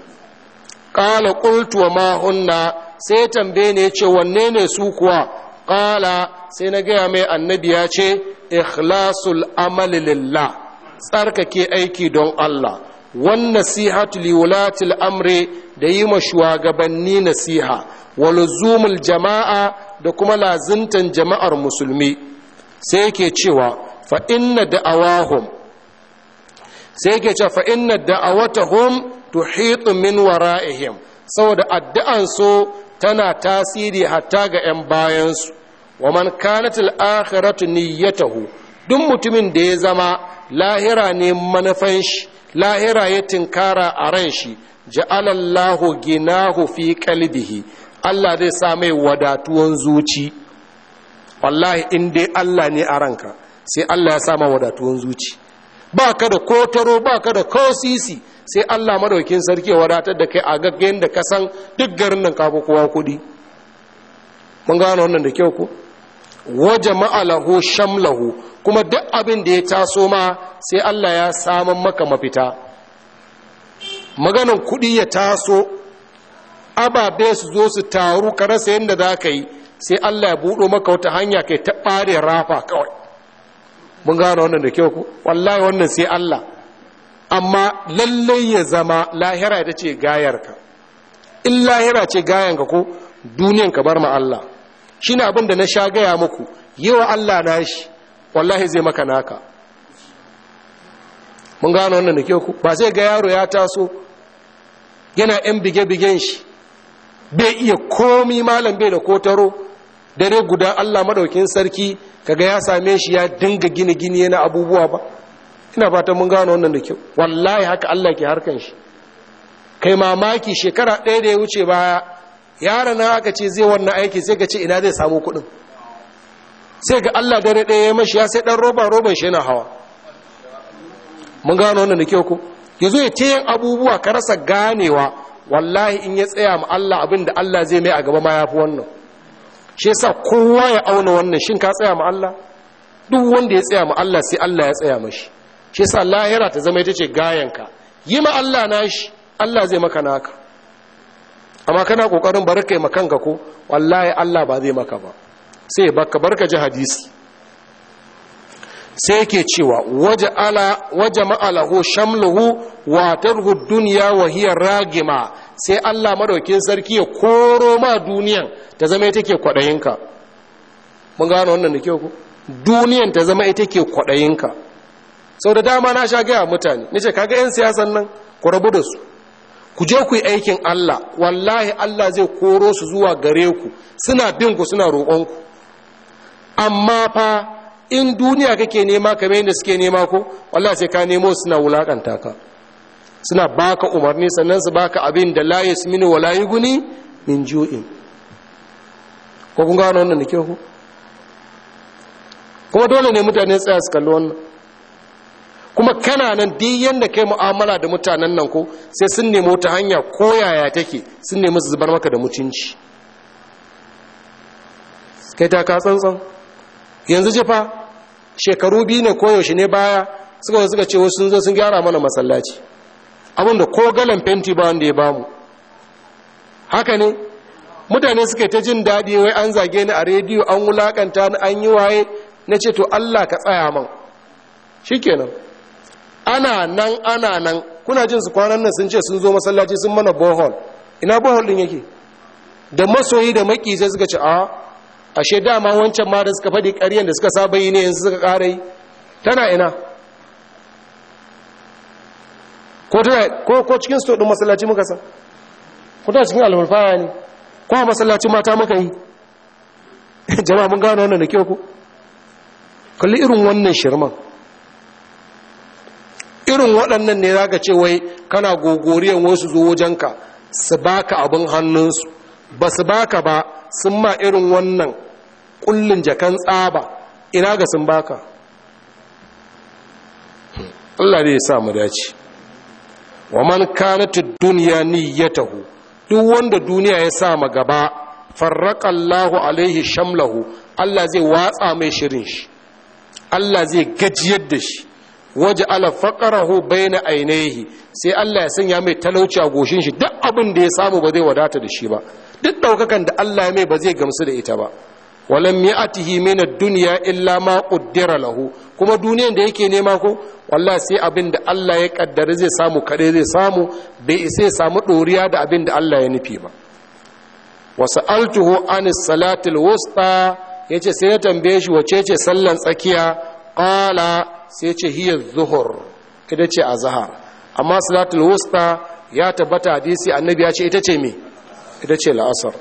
ƙala ƙultu wa ma hunna sai tambaye ne ya ce wanne ne su kuwa ƙala sai na gaya mai annabi ya ce ikhlasul amali lillah tsarkake aiki don Allah wan nasihatu liwulatil amri da yi ma shugabanni nasiha wa luzumul jama'a da kuma lazimtan jama'ar musulmi sai yake cewa fa inna da'awahum sai yake cewa fa inna da'awatahum tuhitu min wara'ihim saboda addu'an su tana tasiri hatta ga 'yan bayansu wa man kanat al-akhiratu niyyatahu duk mutumin da ya zama lahira ne manufan shi lahira ya tinkara a ran shi ja'alallahu ginahu fi qalbihi Allah zai sa mai wadatuwan zuci wallahi in dai Allah ne a ranka sai Allah ya sa ma wadatuwan zuci ba ka da kotaro ba ka da kosisi sai Allah madaukin sarki ya wadatar da kai a gaggayen da ka san duk garin nan kafa kowa kudi mun gano wannan da kyau ko waje ma'alahu shamlahu kuma duk abin da ya taso ma sai Allah ya saman maka mafita maganan kuɗi ya taso ababe su zo su taru ka rasa yadda za ka yi sai Allah ya buɗo maka wata hanya kai ta ɓare rafa kawai mun gano wannan da kyau ku wallahi wannan sai Allah amma lallai ya zama lahira ita ce gayarka in lahira ce gayanka ko duniyan ka bar ma Allah shine abin da na sha gaya muku yi wa Allah na shi wallahi zai maka naka mun gano wannan da kyau ku ba sai ga yaro ya taso yana yan bige-bigen shi bai iya komi malam bai da kotaro dare guda Allah madaukin sarki kaga ya same shi ya dinga gini gini yana abubuwa ba ina fatan mun gano wannan da kyau wallahi haka Allah ke harkan shi kai mamaki shekara ɗaya da ya wuce baya yaron na aka ce zai wannan aiki sai ka ce ina zai samu kuɗin sai ga Allah dare ɗaya ya mashi ya sai ɗan roba roban shi yana hawa mun gano wannan da kyau ko ya zo ya ta yin abubuwa ka rasa ganewa wallahi in ya tsaya ma Allah abin da Allah zai mai a gaba ma ya fi wannan shi yasa kowa ya auna wannan shin ka tsaya ma Allah duk wanda ya tsaya ma Allah sai Allah ya tsaya mashi shi yasa lahira ta zama ita ce gayanka yi ma Allah nashi Allah zai maka naka amma kana kokarin bar kai makanka ko wallahi Allah ba zai maka ba sai baka barka ji hadisi sai yake cewa waje ala waje ma'alahu shamluhu wa tarhu dunya wa hiya ragima sai Allah madaukin sarki ya koro ma duniyan ta zama ita ke kwadayinka mun gano wannan da kyau ku duniyan ta zama ita ke kwadayinka sau da dama na sha gaya mutane nace kaga yan siyasan nan ku rabu da su ku je ku yi aikin Allah wallahi Allah zai koro su zuwa gare ku suna bin ku suna roƙon ku amma fa in duniya kake nema kamar yadda suke nema ko wallahi sai ka nemo suna wulakanta ka suna baka umarni sannan su baka abin da la yasminu wa la yughni min ju'in ko kun gano wannan da ke ku kuma dole ne mutane tsaya su kalli wannan kuma kana nan duk yanda kai mu'amala da mutanen nan ko sai sun nemo ta hanya ko yaya take sun nemi su zubar maka da mutunci kai ta ka tsantsan yanzu jifa shekaru biyu ne koyaushe ne baya suka suka ce wasu sun zo sun gyara mana masallaci abinda ko galan fenti ba wanda ya bamu haka ne mutane suka ta jin daɗi wai an zage ni a rediyo an wulakanta ni an yi waye na ce to Allah ka tsaya man shikenan ana nan ana nan kuna jin su kwanan nan sun ce sun zo masallaci sun mana bohol ina bohol din yake da masoyi da maki sai suka ce a ashe dama wancan ma da suka faɗi ƙaryen da suka saba yi ne yanzu suka ƙara yi tana ina ko tana ko ko cikin sto din masallaci muka san ko tana cikin alfurfaya ne ko a masallaci mata muka yi jama'a mun gano wannan da kyau ko kalli irin wannan shirman irin waɗannan ne za ka ce wai kana gogoriyan wasu zo wajenka su baka abin hannunsu ba su baka ba sun ma irin wannan kullun jakan tsaba ina ga sun baka Allah ne ya sa mu dace wa man kanatu dunya niyyatahu duk wanda duniya ya sa ma gaba farraqa Allahu alaihi shamlahu Allah zai watsa mai shirin shi Allah zai gajiyar da shi waje ala faqarahu baina ainihi sai Allah ya sanya mai talauci a goshin shi duk abin da ya samu ba zai wadata da shi ba duk daukakan da Allah ya mai ba zai gamsu da ita ba walam ya'tihi min ad-dunya illa ma qaddara lahu kuma duniyan da yake nema ko wallahi sai abin da Allah ya kaddara zai samu kade zai samu bai isa ya samu doriya da abin da Allah ya nufi ba wa sa'altuhu anis salatil wusta yace sai ya tambaye shi wace ce sallan tsakiya qala sai ce hiya zuhur ita ce azhar amma salatul wusta ya tabbata hadisi annabi ya ce ita ce me ita ce la'asar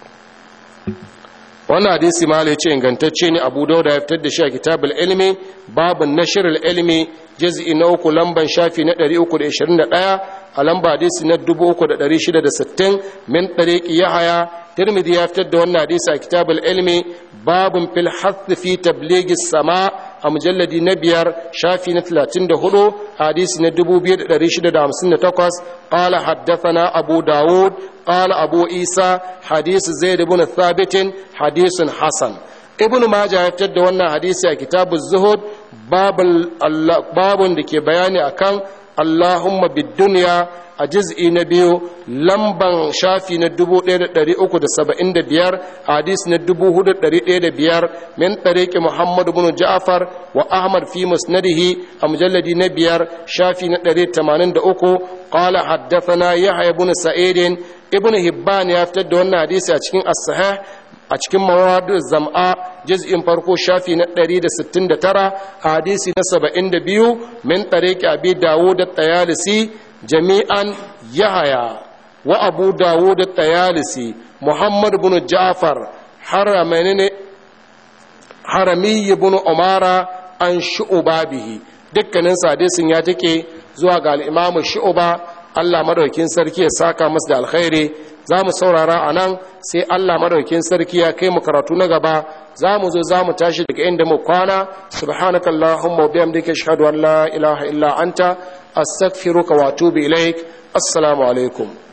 wannan hadisi ma ce ingantacce ne abu dauda ya fitar da shi a kitabul ilmi babun nashrul ilmi juz'i na uku lamban shafi na 321 a lamba hadisi na 3660 min tariqi yahaya tirmidhi ya fitar da wannan hadisi a kitabul ilmi babun fil hath fi tablighi sama a mujalladi na biyar shafi na 34 hadisi na 2658 qala haddathana abu dawud qala abu isa hadisi zaid ibn thabit hadisun hasan ibn majah ya fitar da wannan hadisi a kitabu zuhud babun da ke bayani akan allahumma bid dunya a juz'i na biyu lamban shafi na 1375 hadis na 4105 min tariqi muhammad ibn ja'far wa ahmad fi musnadihi a mujalladi na biyar shafi na 183 qala haddathana yahya ibn sa'id ibn hibban ya fitar da wannan hadisi a cikin as-sahih a cikin mawadu zam'a juz'in farko shafi na 169 hadisi na 72 min tariqi abi dawud at-tayalisi jami'an yahaya wa abu dawud at-tayalisi muhammad ibn ja'far haramaini harami ibn umara an shu'ba bihi dukkanin hadisin ya take zuwa ga al-imamu shu'ba Allah madaukin sarki ya saka masa da alkhairi za mu saurara a nan sai Allah madaukin sarki ya kai mu karatu na gaba za mu zo za mu tashi daga inda mu kwana subhanaka allahumma wa bihamdika ashhadu an la ilaha illa anta astaghfiruka wa atubu ilaik assalamu alaikum